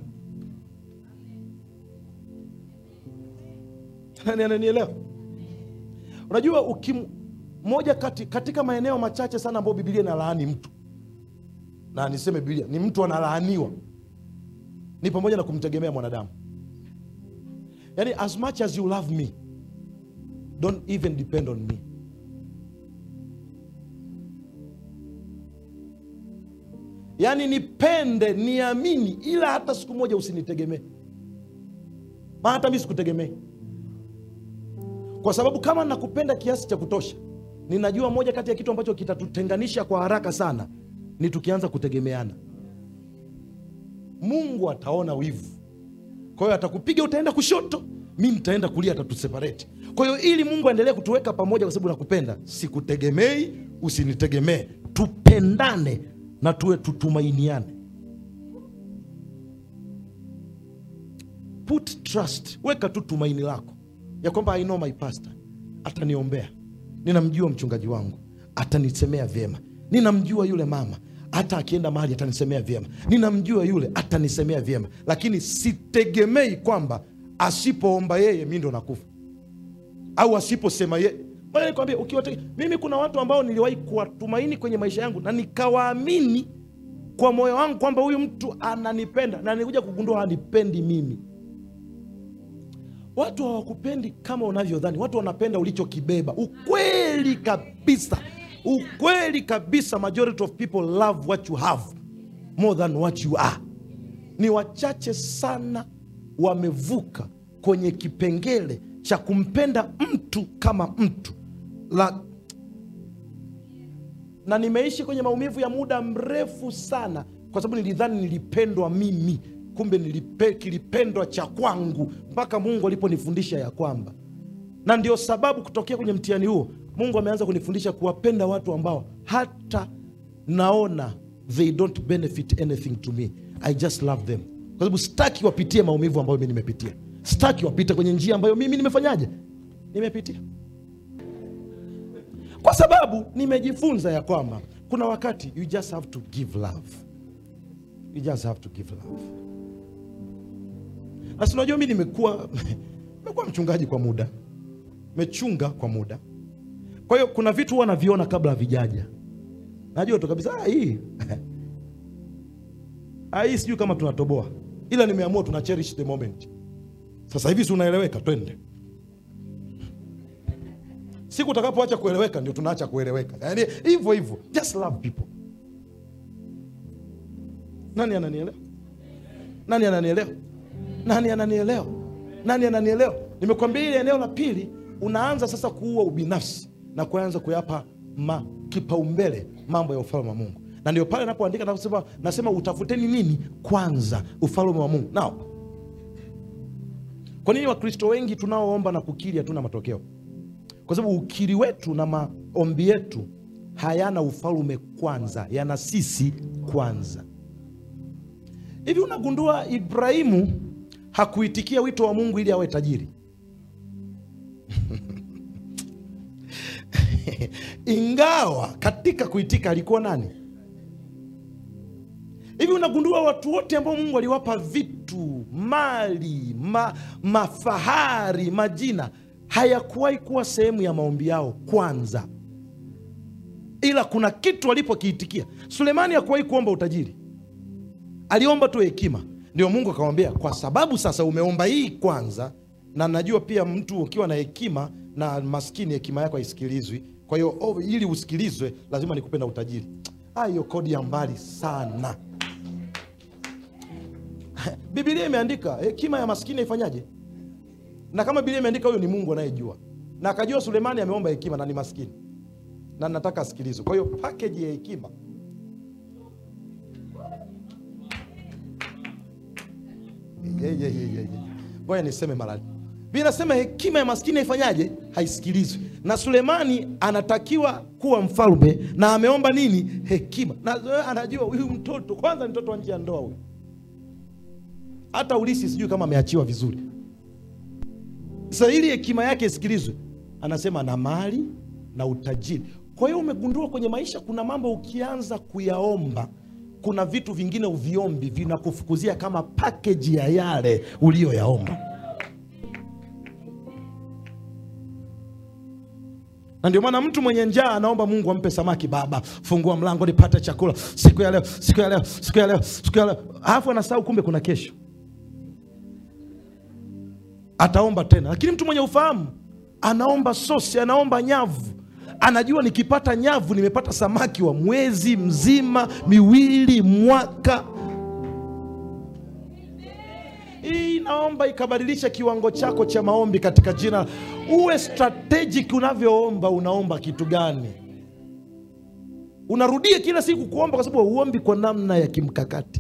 nani ananielewa unajua ukim moja kati, katika maeneo machache sana ambayo bibilia inalaani mtu na niseme bibilia ni mtu analaaniwa ni pamoja na kumtegemea mwanadamu yaani as much as you love me don't even depend on me yaani nipende niamini ila hata siku moja usinitegemee maana hata mi sikutegemei kwa sababu kama nakupenda kiasi cha kutosha ninajua moja kati ya kitu ambacho kitatutenganisha kwa haraka sana ni tukianza kutegemeana mungu ataona wivu kwa hiyo atakupiga utaenda kushoto mi nitaenda kulia atatuseparate kwa hiyo ili mungu aendelee kutuweka pamoja kwa sababu nakupenda sikutegemei usinitegemee tupendane na tuwe tutumainiane put trust weka tu tumaini lako ya kwamba I know my pastor ataniombea ninamjua mchungaji wangu atanisemea vyema ninamjua yule mama hata akienda mahali atanisemea vyema ninamjua yule atanisemea vyema lakini sitegemei kwamba asipoomba yeye mi ndo nakufa au asiposema ye Ngoja nikwambie ukiwate mimi kuna watu ambao niliwahi kuwatumaini kwenye maisha yangu na nikawaamini kwa moyo wangu kwamba huyu mtu ananipenda na nilikuja kugundua hanipendi mimi watu hawakupendi kama unavyodhani watu wanapenda ulichokibeba ukweli kabisa ukweli kabisa majority of people love what you have more than what you are ni wachache sana wamevuka kwenye kipengele cha kumpenda mtu kama mtu la na nimeishi kwenye maumivu ya muda mrefu sana kwa sababu nilidhani nilipendwa mimi kumbe nilipe, kilipendwa cha kwangu mpaka mungu aliponifundisha ya kwamba na ndio sababu kutokea kwenye mtihani huo mungu ameanza kunifundisha kuwapenda watu ambao hata naona they don't benefit anything to me i just love them kwa sababu sitaki wapitie maumivu ambayo mi nimepitia sitaki wapite kwenye njia ambayo mimi nimefanyaje nimepitia kwa sababu nimejifunza ya kwamba kuna wakati you just have to give love you just have to give love na si unajua mi nimekuwa nimekuwa mchungaji kwa muda mechunga kwa muda kwa hiyo kuna vitu huwa naviona kabla havijaja najua tu kabisa "Ah, hii Ah, hii sijui kama tunatoboa ila nimeamua tuna cherish the moment sasa hivi si unaeleweka twende siku utakapoacha kueleweka ndio tunaacha kueleweka yaani hivyo hivyo just love people nani ananielewa nani ananielewa nani ananielewa nani ananielewa nimekwambia ile eneo la pili unaanza sasa kuua ubinafsi na kuanza kuyapa ma, kipaumbele mambo ya ufalme wa mungu na ndio pale napoandika nasema, nasema utafuteni nini kwanza ufalme wa mungu nao kwa nini wakristo wengi tunaoomba na kukiri hatuna matokeo kwa sababu ukiri wetu na maombi yetu hayana ufalme kwanza yana sisi kwanza hivi unagundua ibrahimu hakuitikia wito wa mungu ili awe tajiri ingawa katika kuitika alikuwa nani hivi unagundua watu wote ambao mungu aliwapa vitu mali ma, mafahari majina hayakuwahi kuwa sehemu ya maombi yao kwanza ila kuna kitu alipokiitikia sulemani hakuwahi kuomba utajiri aliomba tu hekima ndio mungu akamwambia kwa sababu sasa umeomba hii kwanza na najua pia mtu ukiwa na hekima na maskini hekima yako haisikilizwi kwa hiyo oh, ili usikilizwe lazima nikupe na utajiri Ah, hiyo kodi ya mbali sana Biblia imeandika hekima ya maskini ifanyaje? Na kama Biblia imeandika huyo ni Mungu anayejua, na akajua Sulemani ameomba hekima na ni maskini, na nataka asikilizwe. Kwa hiyo package ya hekima Ye, ye, ye, ye, ye. Ngoja niseme mara Biblia inasema hekima ya maskini haifanyaje? Haisikilizwi. Na Sulemani anatakiwa kuwa mfalme na ameomba nini? Hekima. Na eh, anajua huyu mtoto kwanza ni mtoto wa nje ya ndoa huyu, hata ulisi sijui kama ameachiwa vizuri. Sasa ili hekima yake isikilizwe, anasema na mali na utajiri. Kwa hiyo umegundua kwenye maisha kuna mambo ukianza kuyaomba, kuna vitu vingine uviombi vinakufukuzia kama package ya yale uliyoyaomba. na ndio maana mtu mwenye njaa anaomba Mungu ampe samaki. Baba, fungua mlango nipate chakula siku ya leo, siku ya leo, siku ya leo, siku ya leo, alafu anasahau kumbe kuna kesho, ataomba tena. Lakini mtu mwenye ufahamu anaomba sosi, anaomba nyavu, anajua nikipata nyavu nimepata samaki wa mwezi mzima, miwili, mwaka. Hii naomba ikabadilisha kiwango chako cha maombi katika jina. Uwe strategic unavyoomba. Unaomba kitu gani? Unarudie kila siku kuomba, kwa sababu hauombi kwa namna ya kimkakati.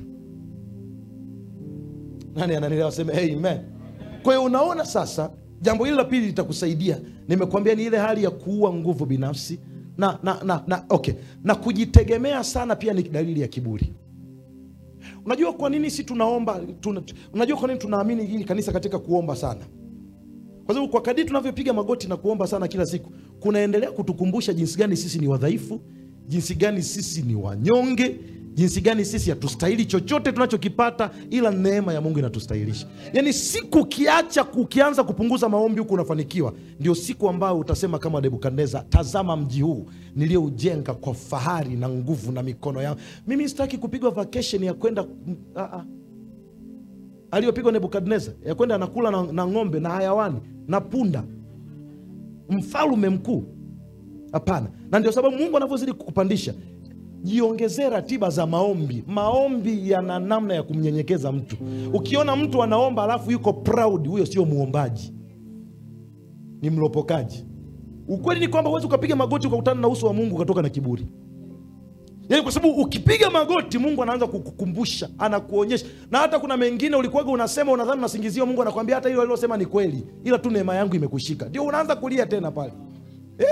Nani ananielewa? Sema amen. Kwa hiyo unaona sasa, jambo hili la pili litakusaidia. Nimekuambia ni ile hali ya kuua nguvu binafsi na, na, na, na, okay. na kujitegemea sana pia ni dalili ya kiburi. Unajua kwa nini si tunaomba tuna, unajua kwa nini tunaamini hili kanisa katika kuomba sana? Kwa sababu kwa kadiri tunavyopiga magoti na kuomba sana kila siku, kunaendelea kutukumbusha jinsi gani sisi ni wadhaifu, jinsi gani sisi ni wanyonge, jinsi gani sisi hatustahili chochote tunachokipata, ila neema ya Mungu inatustahilisha. Yaani siku ukiacha ukianza kupunguza maombi huku unafanikiwa, ndio siku ambayo utasema kama Nebukadneza, tazama mji huu niliyoujenga kwa fahari na nguvu na mikono yangu. Mimi sitaki kupigwa vacation ya kwenda ah, ah aliyopigwa Nebukadneza ya kwenda anakula na, na ng'ombe na hayawani na punda, mfalume mkuu. Hapana. Na ndio sababu Mungu anavyozidi kukupandisha, jiongezee ratiba za maombi. Maombi yana namna ya kumnyenyekeza mtu. Ukiona mtu anaomba alafu yuko proud, huyo sio muombaji, ni mlopokaji. Ukweli ni kwamba huwezi ukapiga magoti ukakutana na uso wa Mungu ukatoka na kiburi. Yaani kwa sababu ukipiga magoti Mungu anaanza kukukumbusha, anakuonyesha. Na hata kuna mengine ulikuwaga unasema unadhani unasingiziwa, Mungu anakuambia hata hilo alilosema ni kweli, ila tu neema yangu imekushika. Ndio unaanza kulia tena pale. Eh,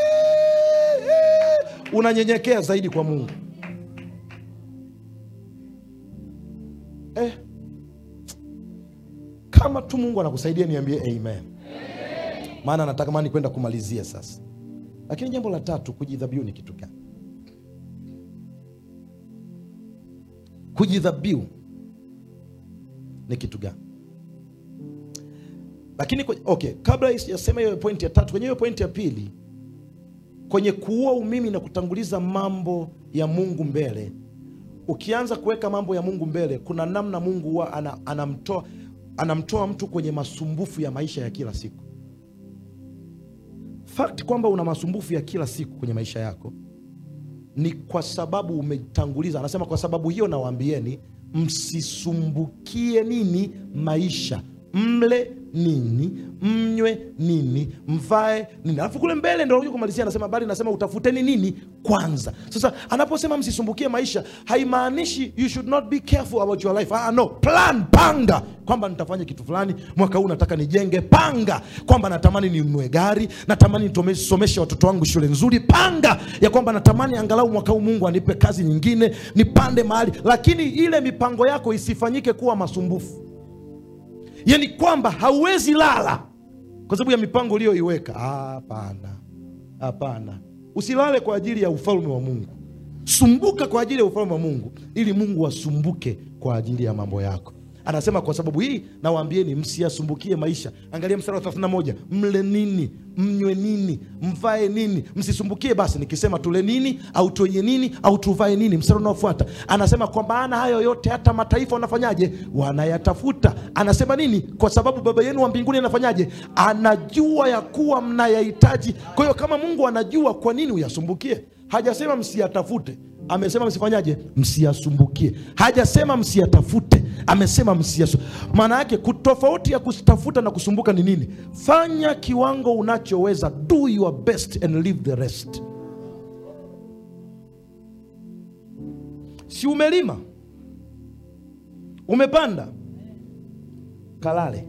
eh, unanyenyekea zaidi kwa Mungu. Eh, kama tu Mungu anakusaidia niambie amen. Maana natamani kwenda kumalizia sasa. Lakini jambo la tatu, kujidhabihu ni kitu gani? Kujidhabihu ni kitu gani? Lakini kwe- okay, kabla sijasema hiyo pointi ya tatu, kwenye hiyo pointi ya pili, kwenye kuua umimi na kutanguliza mambo ya Mungu mbele, ukianza kuweka mambo ya Mungu mbele, kuna namna Mungu huwa ana, anamtoa anamtoa mtu kwenye masumbufu ya maisha ya kila siku. Fact kwamba una masumbufu ya kila siku kwenye maisha yako ni kwa sababu umetanguliza. Anasema kwa sababu hiyo nawaambieni, msisumbukie nini maisha, mle nini, mnywe nini, mvae nini. Alafu kule mbele ndio anakuja kumalizia, anasema bali nasema utafuteni nini kwanza. Sasa anaposema msisumbukie maisha, haimaanishi you should not be careful about your life. Ah, no, plan, panga kwamba nitafanya kitu fulani mwaka huu, nataka nijenge. Panga kwamba natamani ninunue gari, natamani nisomeshe watoto wangu shule nzuri. Panga ya kwamba natamani angalau mwaka huu Mungu anipe kazi nyingine, nipande mahali, lakini ile mipango yako isifanyike kuwa masumbufu yaani kwamba hauwezi lala kwa sababu ya mipango uliyoiweka. Ah, Hapana, hapana, usilale kwa ajili ya ufalme wa Mungu. Sumbuka kwa ajili ya ufalme wa Mungu, ili Mungu asumbuke kwa ajili ya mambo yako. Anasema kwa sababu hii nawaambieni, msiyasumbukie maisha. Angalia mstari wa 31, mle nini, mnywe nini, mvae nini, msisumbukie. Basi nikisema tule nini au tuenye nini au tuvae nini, mstari unaofuata anasema kwa maana hayo yote hata mataifa wanafanyaje? Wanayatafuta. Anasema nini? Kwa sababu Baba yenu wa mbinguni anafanyaje? Anajua ya kuwa mnayahitaji. Kwa hiyo kama Mungu anajua, kwa nini uyasumbukie? Hajasema msiyatafute, amesema msifanyaje? Msiyasumbukie. Hajasema msiyatafute, amesema msiyasu. Maana yake kutofauti ya kutafuta na kusumbuka ni nini? Fanya kiwango unachoweza, do your best and leave the rest. Si umelima, umepanda, kalale.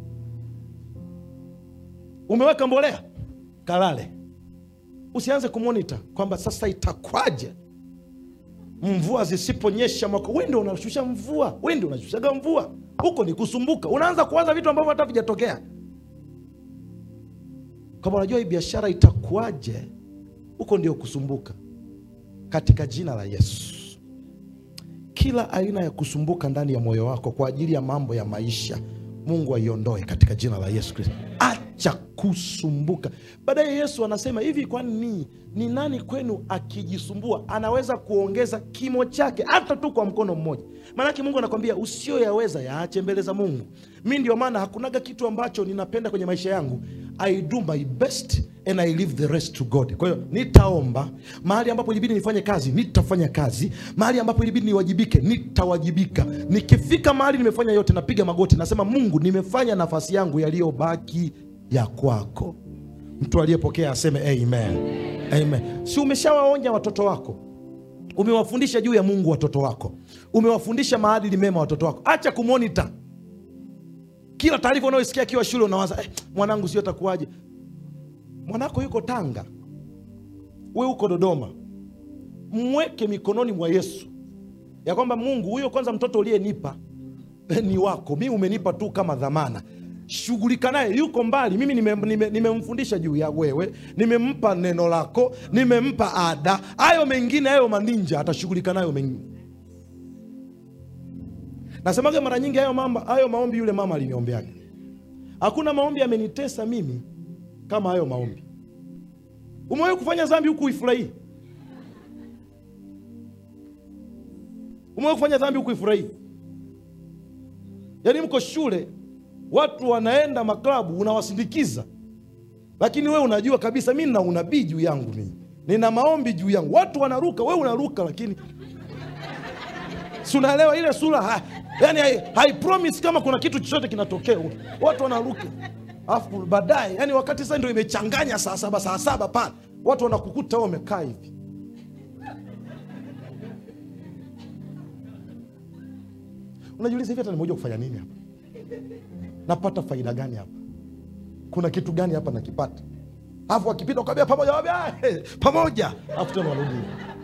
Umeweka mbolea, kalale. Usianze kumonita kwamba sasa itakwaje mvua zisiponyesha mwaka. Wewe ndio unashusha mvua, wewe ndio unashushaga mvua. Huko ni kusumbuka, unaanza kuwaza vitu ambavyo hata vijatokea. Kama unajua hii biashara itakuwaje, huko ndio kusumbuka. Katika jina la Yesu, kila aina ya kusumbuka ndani ya moyo wako kwa ajili ya mambo ya maisha, Mungu aiondoe katika jina la Yesu Kristo. Acha kusumbuka. Baadaye Yesu anasema hivi, kwani ni, ni nani kwenu akijisumbua anaweza kuongeza kimo chake hata tu kwa mkono mmoja? Maanake Mungu anakwambia usiyoyaweza yaache mbele za Mungu. Mi ndio maana hakunaga kitu ambacho ninapenda kwenye maisha yangu. I do my best and I leave the rest to God. Kwa hiyo nitaomba mahali ambapo ilibidi nifanye kazi, nitafanya kazi. Mahali ambapo ilibidi niwajibike, nitawajibika. Nikifika mahali nimefanya yote, napiga magoti, nasema Mungu, nimefanya nafasi yangu, yaliyobaki ya kwako. Mtu aliyepokea aseme amen. Amen. Si umeshawaonya watoto wako, umewafundisha juu ya Mungu watoto wako, umewafundisha maadili mema watoto wako. Acha kumonita kila taarifa unayosikia akiwa shule, unawaza eh, mwanangu sio atakuwaje? Mwanako yuko Tanga, we uko Dodoma. Mweke mikononi mwa Yesu ya kwamba Mungu, huyo kwanza mtoto uliyenipa eh, ni wako, mi umenipa tu kama dhamana shughulika naye, yuko mbali. Mimi nimemfundisha nime, nime juu ya wewe, nimempa neno lako, nimempa ada. Hayo mengine hayo maninja atashughulika nayo mengine. Nasemaga mara nyingi hayo mamba, hayo maombi yule mama aliniombeaga. Hakuna maombi amenitesa mimi kama hayo maombi. Umewahi kufanya dhambi huku uifurahii? Umewahi kufanya dhambi huku uifurahii? Yaani mko shule watu wanaenda maklabu, unawasindikiza, lakini wewe unajua kabisa mi nina unabii juu yangu, mimi nina maombi juu yangu. Watu wanaruka, wewe unaruka, lakini si unaelewa ile sura ha, yani hai, hai promise kama kuna kitu chochote kinatokea, watu wanaruka, alafu baadaye, yani wakati sasa ndio imechanganya saa saba saa saba pale, watu wanakukuta wewe umekaa hivi unajiuliza hivi, hata nimekuja kufanya nini hapa? napata faida gani hapa? Kuna kitu gani hapa nakipata? Alafu wakipita ukambia pamoja, hey, pamoja, alafu tena warudi.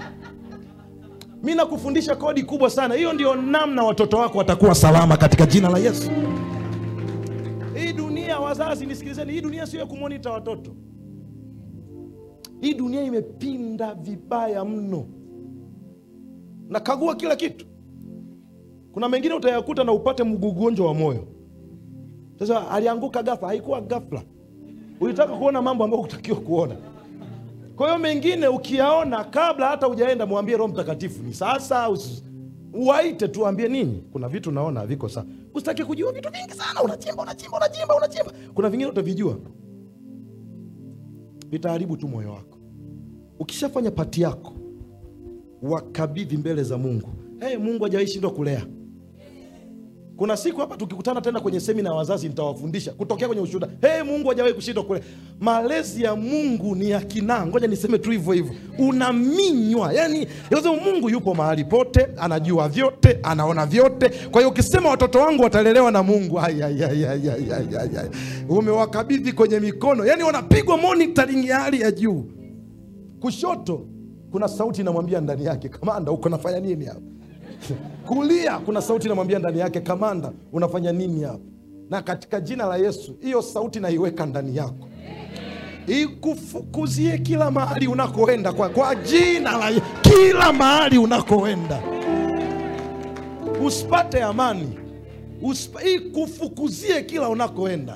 Mi nakufundisha kodi kubwa sana. Hiyo ndio namna watoto wako watakuwa salama katika jina la Yesu. Hii dunia, wazazi nisikilizeni, hii dunia sio ya kumonita watoto. Hii dunia imepinda vibaya mno. Nakagua kila kitu. Kuna mengine utayakuta na upate mgugonjwa wa moyo. Sasa alianguka ghafla, haikuwa ghafla. Ulitaka kuona mambo ambayo hutakiwa kuona. Kwa hiyo mengine ukiyaona kabla hata hujaenda, mwambie Roho Mtakatifu ni sasa. Uwaite tuambie nini, kuna vitu naona viko sawa. Usitaki kujua vitu vingi sana, unachimba unachimba unachimba unachimba. Kuna vingine utavijua, vitaharibu tu moyo wako. Ukishafanya pati yako, wakabidhi mbele za Mungu. Hey, Mungu hajawahi shindwa kulea. Kuna siku hapa tukikutana tena kwenye semina ya wazazi nitawafundisha kutokea kwenye ushuhuda. Hey, Mungu hajawahi kushindwa kule. Malezi ya Mungu ni ya kinaa. Ngoja niseme tu hivyo hivyo, unaminywa. Yani lazima Mungu yupo mahali pote, anajua vyote, anaona vyote. Kwa hiyo ukisema watoto wangu watalelewa na Mungu, umewakabidhi kwenye mikono, yani wanapigwa monitoring ya hali ya juu. Kushoto kuna sauti inamwambia ndani yake, kamanda, uko nafanya nini hapa? Kulia kuna sauti inamwambia ndani yake, kamanda, unafanya nini hapa? Na katika jina la Yesu, hiyo sauti naiweka ndani yako, ikufukuzie kila mahali unakoenda, kwa, kwa jina la Yesu, kila mahali unakoenda usipate amani, Uspa, ikufukuzie kila unakoenda,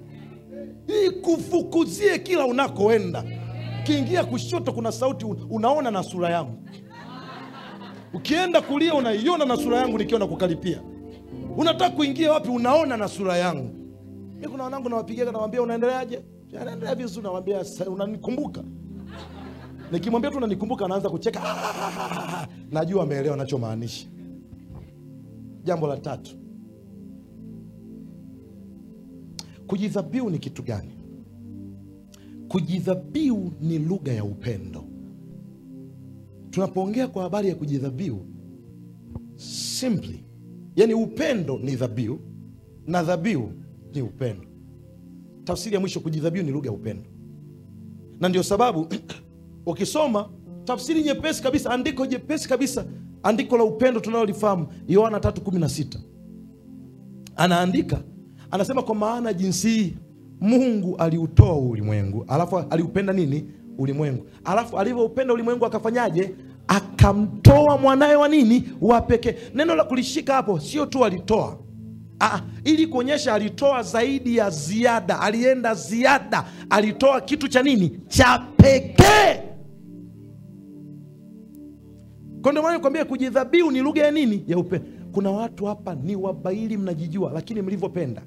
ikufukuzie kila unakoenda. Ukiingia kushoto kuna sauti unaona na sura yangu Ukienda kulia unaiona na sura yangu nikiwa nakukaripia. Unataka kuingia wapi? Unaona na sura yangu. Mi kuna wanangu nawapigia, nawambia unaendeleaje? Anaendelea vizuri, nawambia unanikumbuka. Nikimwambia tu unanikumbuka, anaanza kucheka. Najua ameelewa nachomaanisha. jambo la tatu kujidhabiu ni kitu gani kujidhabiu ni lugha ya upendo tunapoongea kwa habari ya kujidhabiu simply yani upendo ni dhabiu na dhabiu ni upendo tafsiri ya mwisho kujidhabiu ni lugha ya upendo na ndio sababu ukisoma tafsiri nyepesi kabisa andiko jepesi kabisa andiko la upendo tunalolifahamu yohana 316 anaandika anasema kwa maana jinsi hii mungu aliutoa ulimwengu alafu aliupenda nini ulimwengu alafu alivyoupenda ulimwengu akafanyaje akamtoa mwanawe wa nini wa pekee neno la kulishika hapo sio tu alitoa Ah, ili kuonyesha alitoa zaidi ya ziada alienda ziada alitoa kitu cha nini cha pekee kwa ndio maana nikwambia kujidhabiu ni lugha ya nini ya upendo kuna watu hapa ni wabaili mnajijua lakini mlivyopenda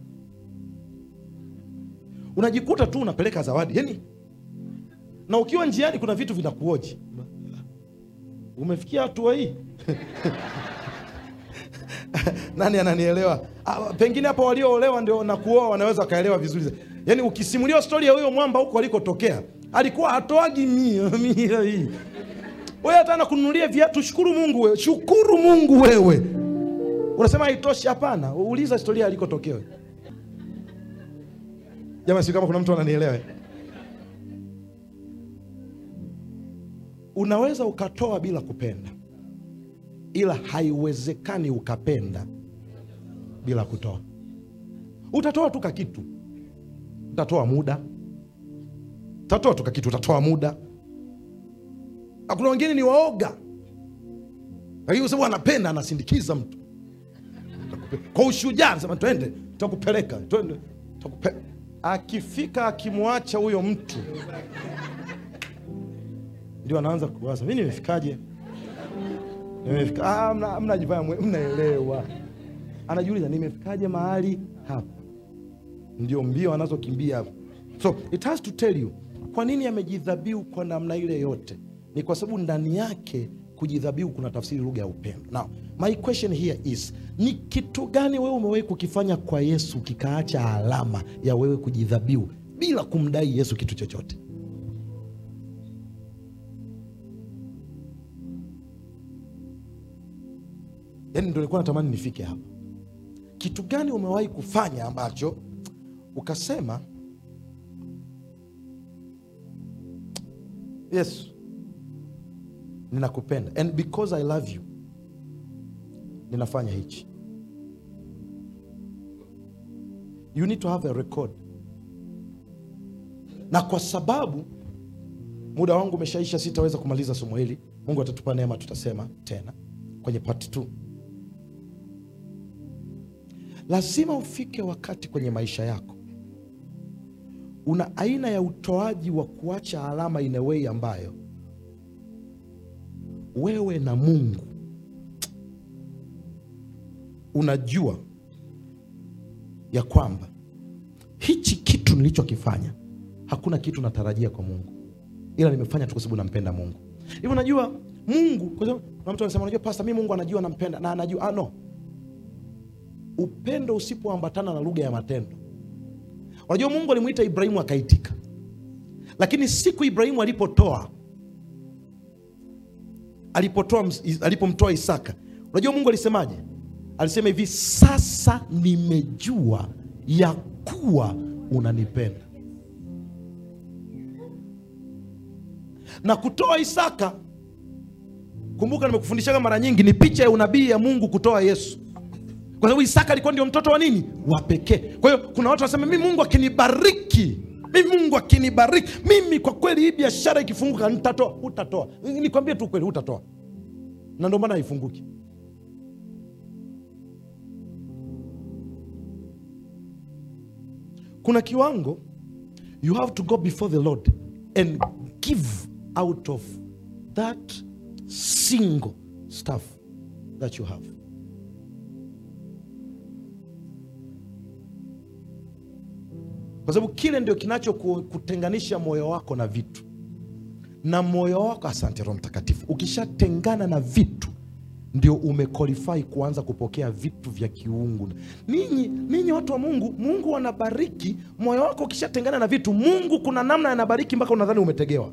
unajikuta tu unapeleka zawadi yani na ukiwa njiani kuna vitu vinakuoji umefikia hatua hii nani ananielewa ah, pengine hapa walioolewa ndio na kuoa wanaweza wakaelewa vizuri zaidi. yaani ukisimuliwa stori ya huyo mwamba huko alikotokea alikuwa hatoagi mia mia hii wewe hata nakununulia viatu shukuru mungu wewe shukuru mungu wewe unasema haitoshi hapana uliza historia alikotokea wewe. jamani si kama kuna mtu ananielewa unaweza ukatoa bila kupenda ila haiwezekani ukapenda bila kutoa utatoa tu kakitu utatoa muda utatoa tu kakitu utatoa muda Na kuna wengine ni waoga lakini kwa sababu anapenda anasindikiza mtu kwa ushujaa anasema twende takupeleka twende takupe... akifika akimwacha huyo mtu ndio anaanza kuwaza mi nimefikaje nimefika ah, mna- mnajifanya mwe- mnaelewa anajiuliza nimefikaje mahali hapa ndio mbio anazokimbia hapo so it has to tell you kwa nini amejidhabiu kwa namna ile yote ni kwa sababu ndani yake kujidhabiu kuna tafsiri lugha ya upendo now my question here is ni kitu gani wewe umewahi kukifanya kwa yesu kikaacha alama ya wewe kujidhabiu bila kumdai yesu kitu chochote yaani ndo nilikuwa natamani nifike hapa kitu gani umewahi kufanya ambacho ukasema yesu ninakupenda and because i love you ninafanya hichi you need to have a record na kwa sababu muda wangu umeshaisha sitaweza kumaliza somo hili mungu atatupa neema tutasema tena kwenye part 2 lazima ufike wakati kwenye maisha yako una aina ya utoaji wa kuacha alama in a way ambayo wewe na mungu unajua ya kwamba hichi kitu nilichokifanya hakuna kitu natarajia kwa mungu ila nimefanya tu kwa sababu nampenda mungu hivi unajua mungu kwa sababu kuna mtu anasema unajua pasta mi mungu anajua nampenda na anajua ah, no upendo usipoambatana na lugha ya matendo unajua mungu alimwita ibrahimu akaitika lakini siku ibrahimu alipotoa alipotoa ms- alipomtoa isaka unajua mungu alisemaje alisema hivi sasa nimejua ya kuwa unanipenda na kutoa isaka kumbuka nimekufundishaga mara nyingi ni picha ya unabii ya mungu kutoa yesu kwa sababu isaka alikuwa ndio mtoto wa nini wa pekee kwa hiyo kuna watu wanasema mi mungu akinibariki mi mungu akinibariki mimi kwa kweli hii biashara ikifunguka nitatoa utatoa nikwambie tu kweli utatoa na ndio maana haifunguki kuna kiwango you have to go before the lord and give out of that single stuff that you have kwa sababu kile ndio kinachokutenganisha moyo wako na vitu na moyo wako asante roho mtakatifu ukishatengana na vitu ndio umequalify kuanza kupokea vitu vya kiungu. Ninyi ninyi watu wa Mungu, Mungu anabariki moyo wako. Ukishatengana na vitu, Mungu kuna namna anabariki mpaka unadhani umetegewa,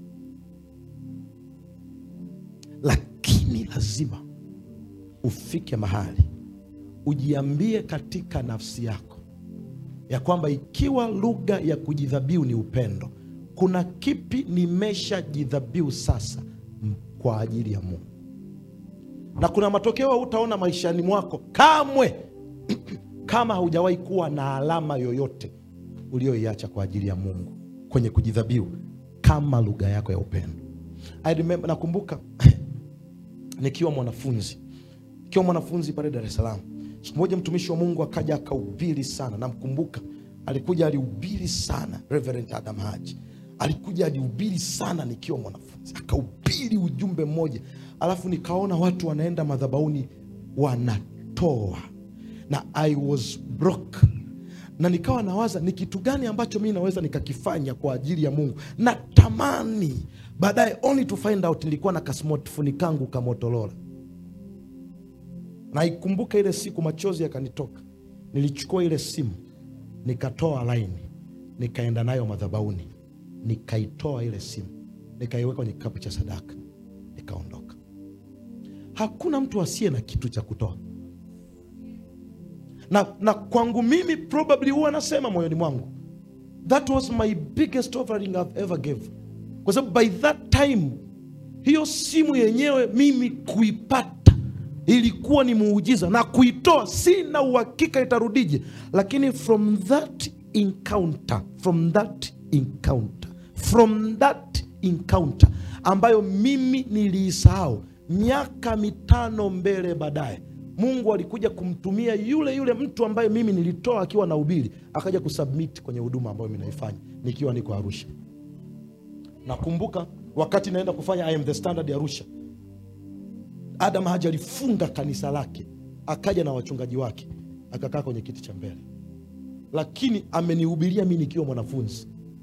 lakini lazima ufike mahali ujiambie katika nafsi yako ya kwamba ikiwa lugha ya kujidhabihu ni upendo, kuna kipi nimeshajidhabihu sasa m- kwa ajili ya Mungu, na kuna matokeo hutaona maishani mwako kamwe kama haujawahi kuwa na alama yoyote ulioiacha kwa ajili ya Mungu kwenye kujidhabihu kama lugha yako ya upendo. I remember, nakumbuka nikiwa mwanafunzi nikiwa mwanafunzi pale Dar es Salaam, siku moja mtumishi wa Mungu akaja akahubiri sana. Namkumbuka alikuja alihubiri sana, Reverend Adam Haji alikuja alihubiri sana nikiwa mwanafunzi, akahubiri ujumbe mmoja, alafu nikaona watu wanaenda madhabahuni wanatoa, na I was broke na nikawa nawaza ni kitu gani ambacho mi naweza nikakifanya kwa ajili ya Mungu. Natamani baadaye, only to find out nilikuwa na kasmartphone kangu ka Motorola. Naikumbuka ile siku, machozi yakanitoka. Nilichukua ile simu nikatoa laini, nikaenda nayo madhabahuni, nikaitoa ile simu, nikaiweka kwenye kikapu cha sadaka, nikaondoka. Hakuna mtu asiye na kitu cha kutoa na, na kwangu mimi probably huwa nasema moyoni mwangu that was my biggest offering I've ever gave, kwa sababu by that time hiyo simu yenyewe mimi kuipata ilikuwa ni muujiza, na kuitoa sina uhakika itarudije, lakini from that encounter, from that encounter, from that encounter ambayo mimi niliisahau miaka mitano mbele baadaye Mungu alikuja kumtumia yule yule mtu ambaye mimi nilitoa akiwa na ubiri, akaja kusubmit kwenye huduma ambayo mimi naifanya nikiwa niko Arusha. Nakumbuka wakati naenda kufanya I am the standard Arusha, Adam Haji alifunga kanisa lake, akaja na wachungaji wake, akakaa kwenye kiti cha mbele, lakini amenihubiria mi nikiwa mwanafunzi.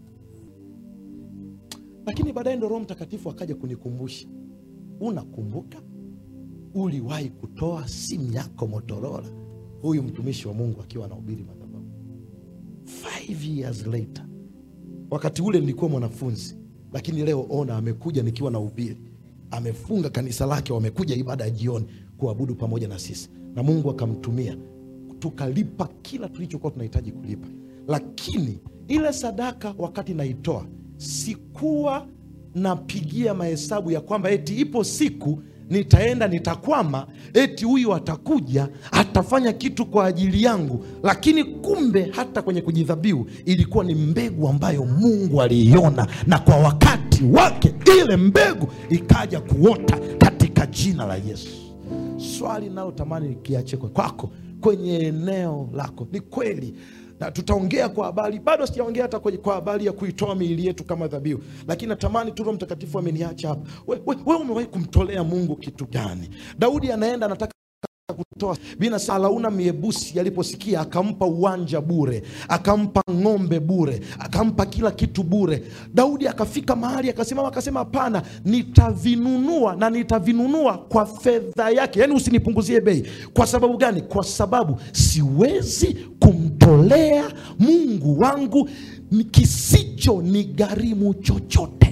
Lakini baadaye ndo Roho Mtakatifu akaja kunikumbusha, unakumbuka uliwahi kutoa simu yako Motorola, huyu mtumishi wa Mungu akiwa anahubiri madhabahu. Five years later, wakati ule nilikuwa mwanafunzi, lakini leo ona, amekuja nikiwa na ubiri, amefunga kanisa lake, wamekuja ibada ya jioni kuabudu pamoja na sisi, na Mungu akamtumia tukalipa kila tulichokuwa tunahitaji kulipa. Lakini ile sadaka wakati naitoa, sikuwa napigia mahesabu ya kwamba eti ipo siku nitaenda nitakwama, eti huyu atakuja atafanya kitu kwa ajili yangu. Lakini kumbe hata kwenye kujidhabihu ilikuwa ni mbegu ambayo Mungu aliiona, na kwa wakati wake ile mbegu ikaja kuota katika jina la Yesu. Swali nalotamani nikiache kwa- kwako kwenye eneo lako, ni kweli na tutaongea kwa habari, bado sijaongea hata kwenye- kwa habari ya kuitoa miili yetu kama dhabihu, lakini natamani tu Roho Mtakatifu ameniacha hapa. We, we, we umewahi kumtolea Mungu kitu gani? Daudi anaenda anataka kutoa bina Arauna Miebusi aliposikia akampa uwanja bure, akampa ng'ombe bure, akampa kila kitu bure. Daudi akafika mahali akasimama akasema, hapana, nitavinunua na nitavinunua kwa fedha yake, yaani usinipunguzie bei. Kwa sababu gani? Kwa sababu siwezi kumtolea Mungu wangu kisicho ni gharimu chochote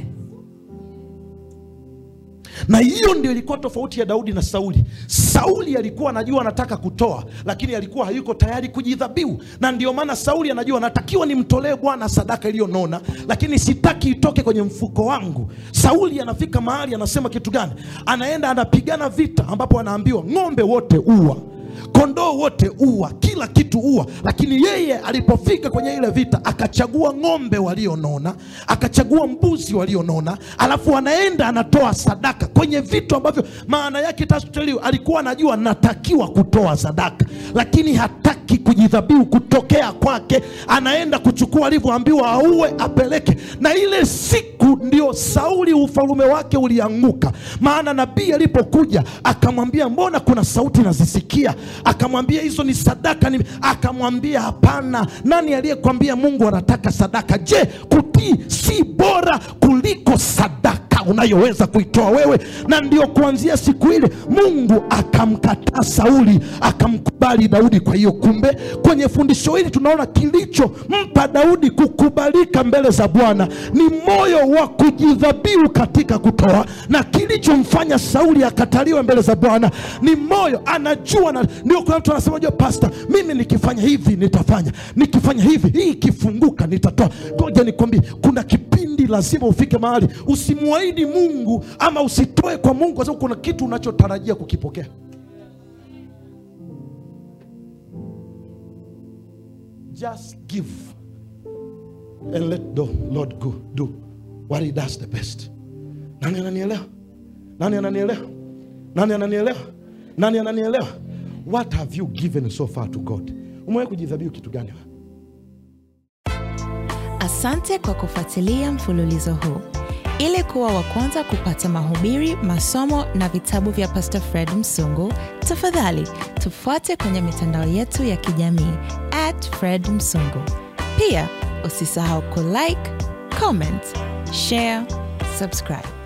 na hiyo ndio ilikuwa tofauti ya Daudi na Sauli. Sauli alikuwa anajua anataka kutoa, lakini alikuwa hayuko tayari kujidhabihu, na ndio maana Sauli anajua natakiwa nimtolee Bwana sadaka iliyonona, lakini sitaki itoke kwenye mfuko wangu. Sauli anafika mahali anasema kitu gani? Anaenda anapigana vita, ambapo anaambiwa ng'ombe wote ua kondoo wote ua, kila kitu ua. Lakini yeye alipofika kwenye ile vita akachagua ng'ombe walionona, akachagua mbuzi walionona, alafu anaenda anatoa sadaka kwenye vitu ambavyo maana yake tasuteliwa. Alikuwa anajua natakiwa kutoa sadaka, lakini hataki kujidhabihu kutokea kwake. Anaenda kuchukua alivyoambiwa auwe, apeleke. Na ile siku ndio Sauli ufalume wake ulianguka, maana nabii alipokuja akamwambia, mbona kuna sauti nazisikia? Akamwambia hizo ni sadaka ni... Akamwambia hapana, nani aliyekwambia Mungu anataka sadaka? Je, kutii si bora kuliko sadaka? unayoweza kuitoa wewe. Na ndio kuanzia siku ile Mungu akamkataa Sauli, akamkubali Daudi. Kwa hiyo kumbe, kwenye fundisho hili tunaona kilichompa Daudi kukubalika mbele za Bwana ni moyo wa kujidhabihu katika kutoa, na kilichomfanya Sauli akataliwe mbele za Bwana ni moyo, anajua na, ndio kuna mtu anasema, jua pasta, mimi nikifanya hivi nitafanya, nikifanya hivi hii ikifunguka nitatoa. Ngoja nikwambie, kuna kipindi lazima ufike mahali usimwahidi Mungu ama usitoe kwa Mungu kwa sababu kuna kitu unachotarajia kukipokea. Just give and let the Lord go do what he does the best. Nani ananielewa? Nani ananielewa? Nani ananielewa? Nani ananielewa? What have you given so far to God? Umewahi kujidhabihu kitu gani? Asante kwa kufuatilia mfululizo huu. Ili kuwa wa kwanza kupata mahubiri, masomo na vitabu vya Pastor Fred Msungu, tafadhali tufuate kwenye mitandao yetu ya kijamii at Fred Msungu. Pia usisahau kulike, comment, share, subscribe.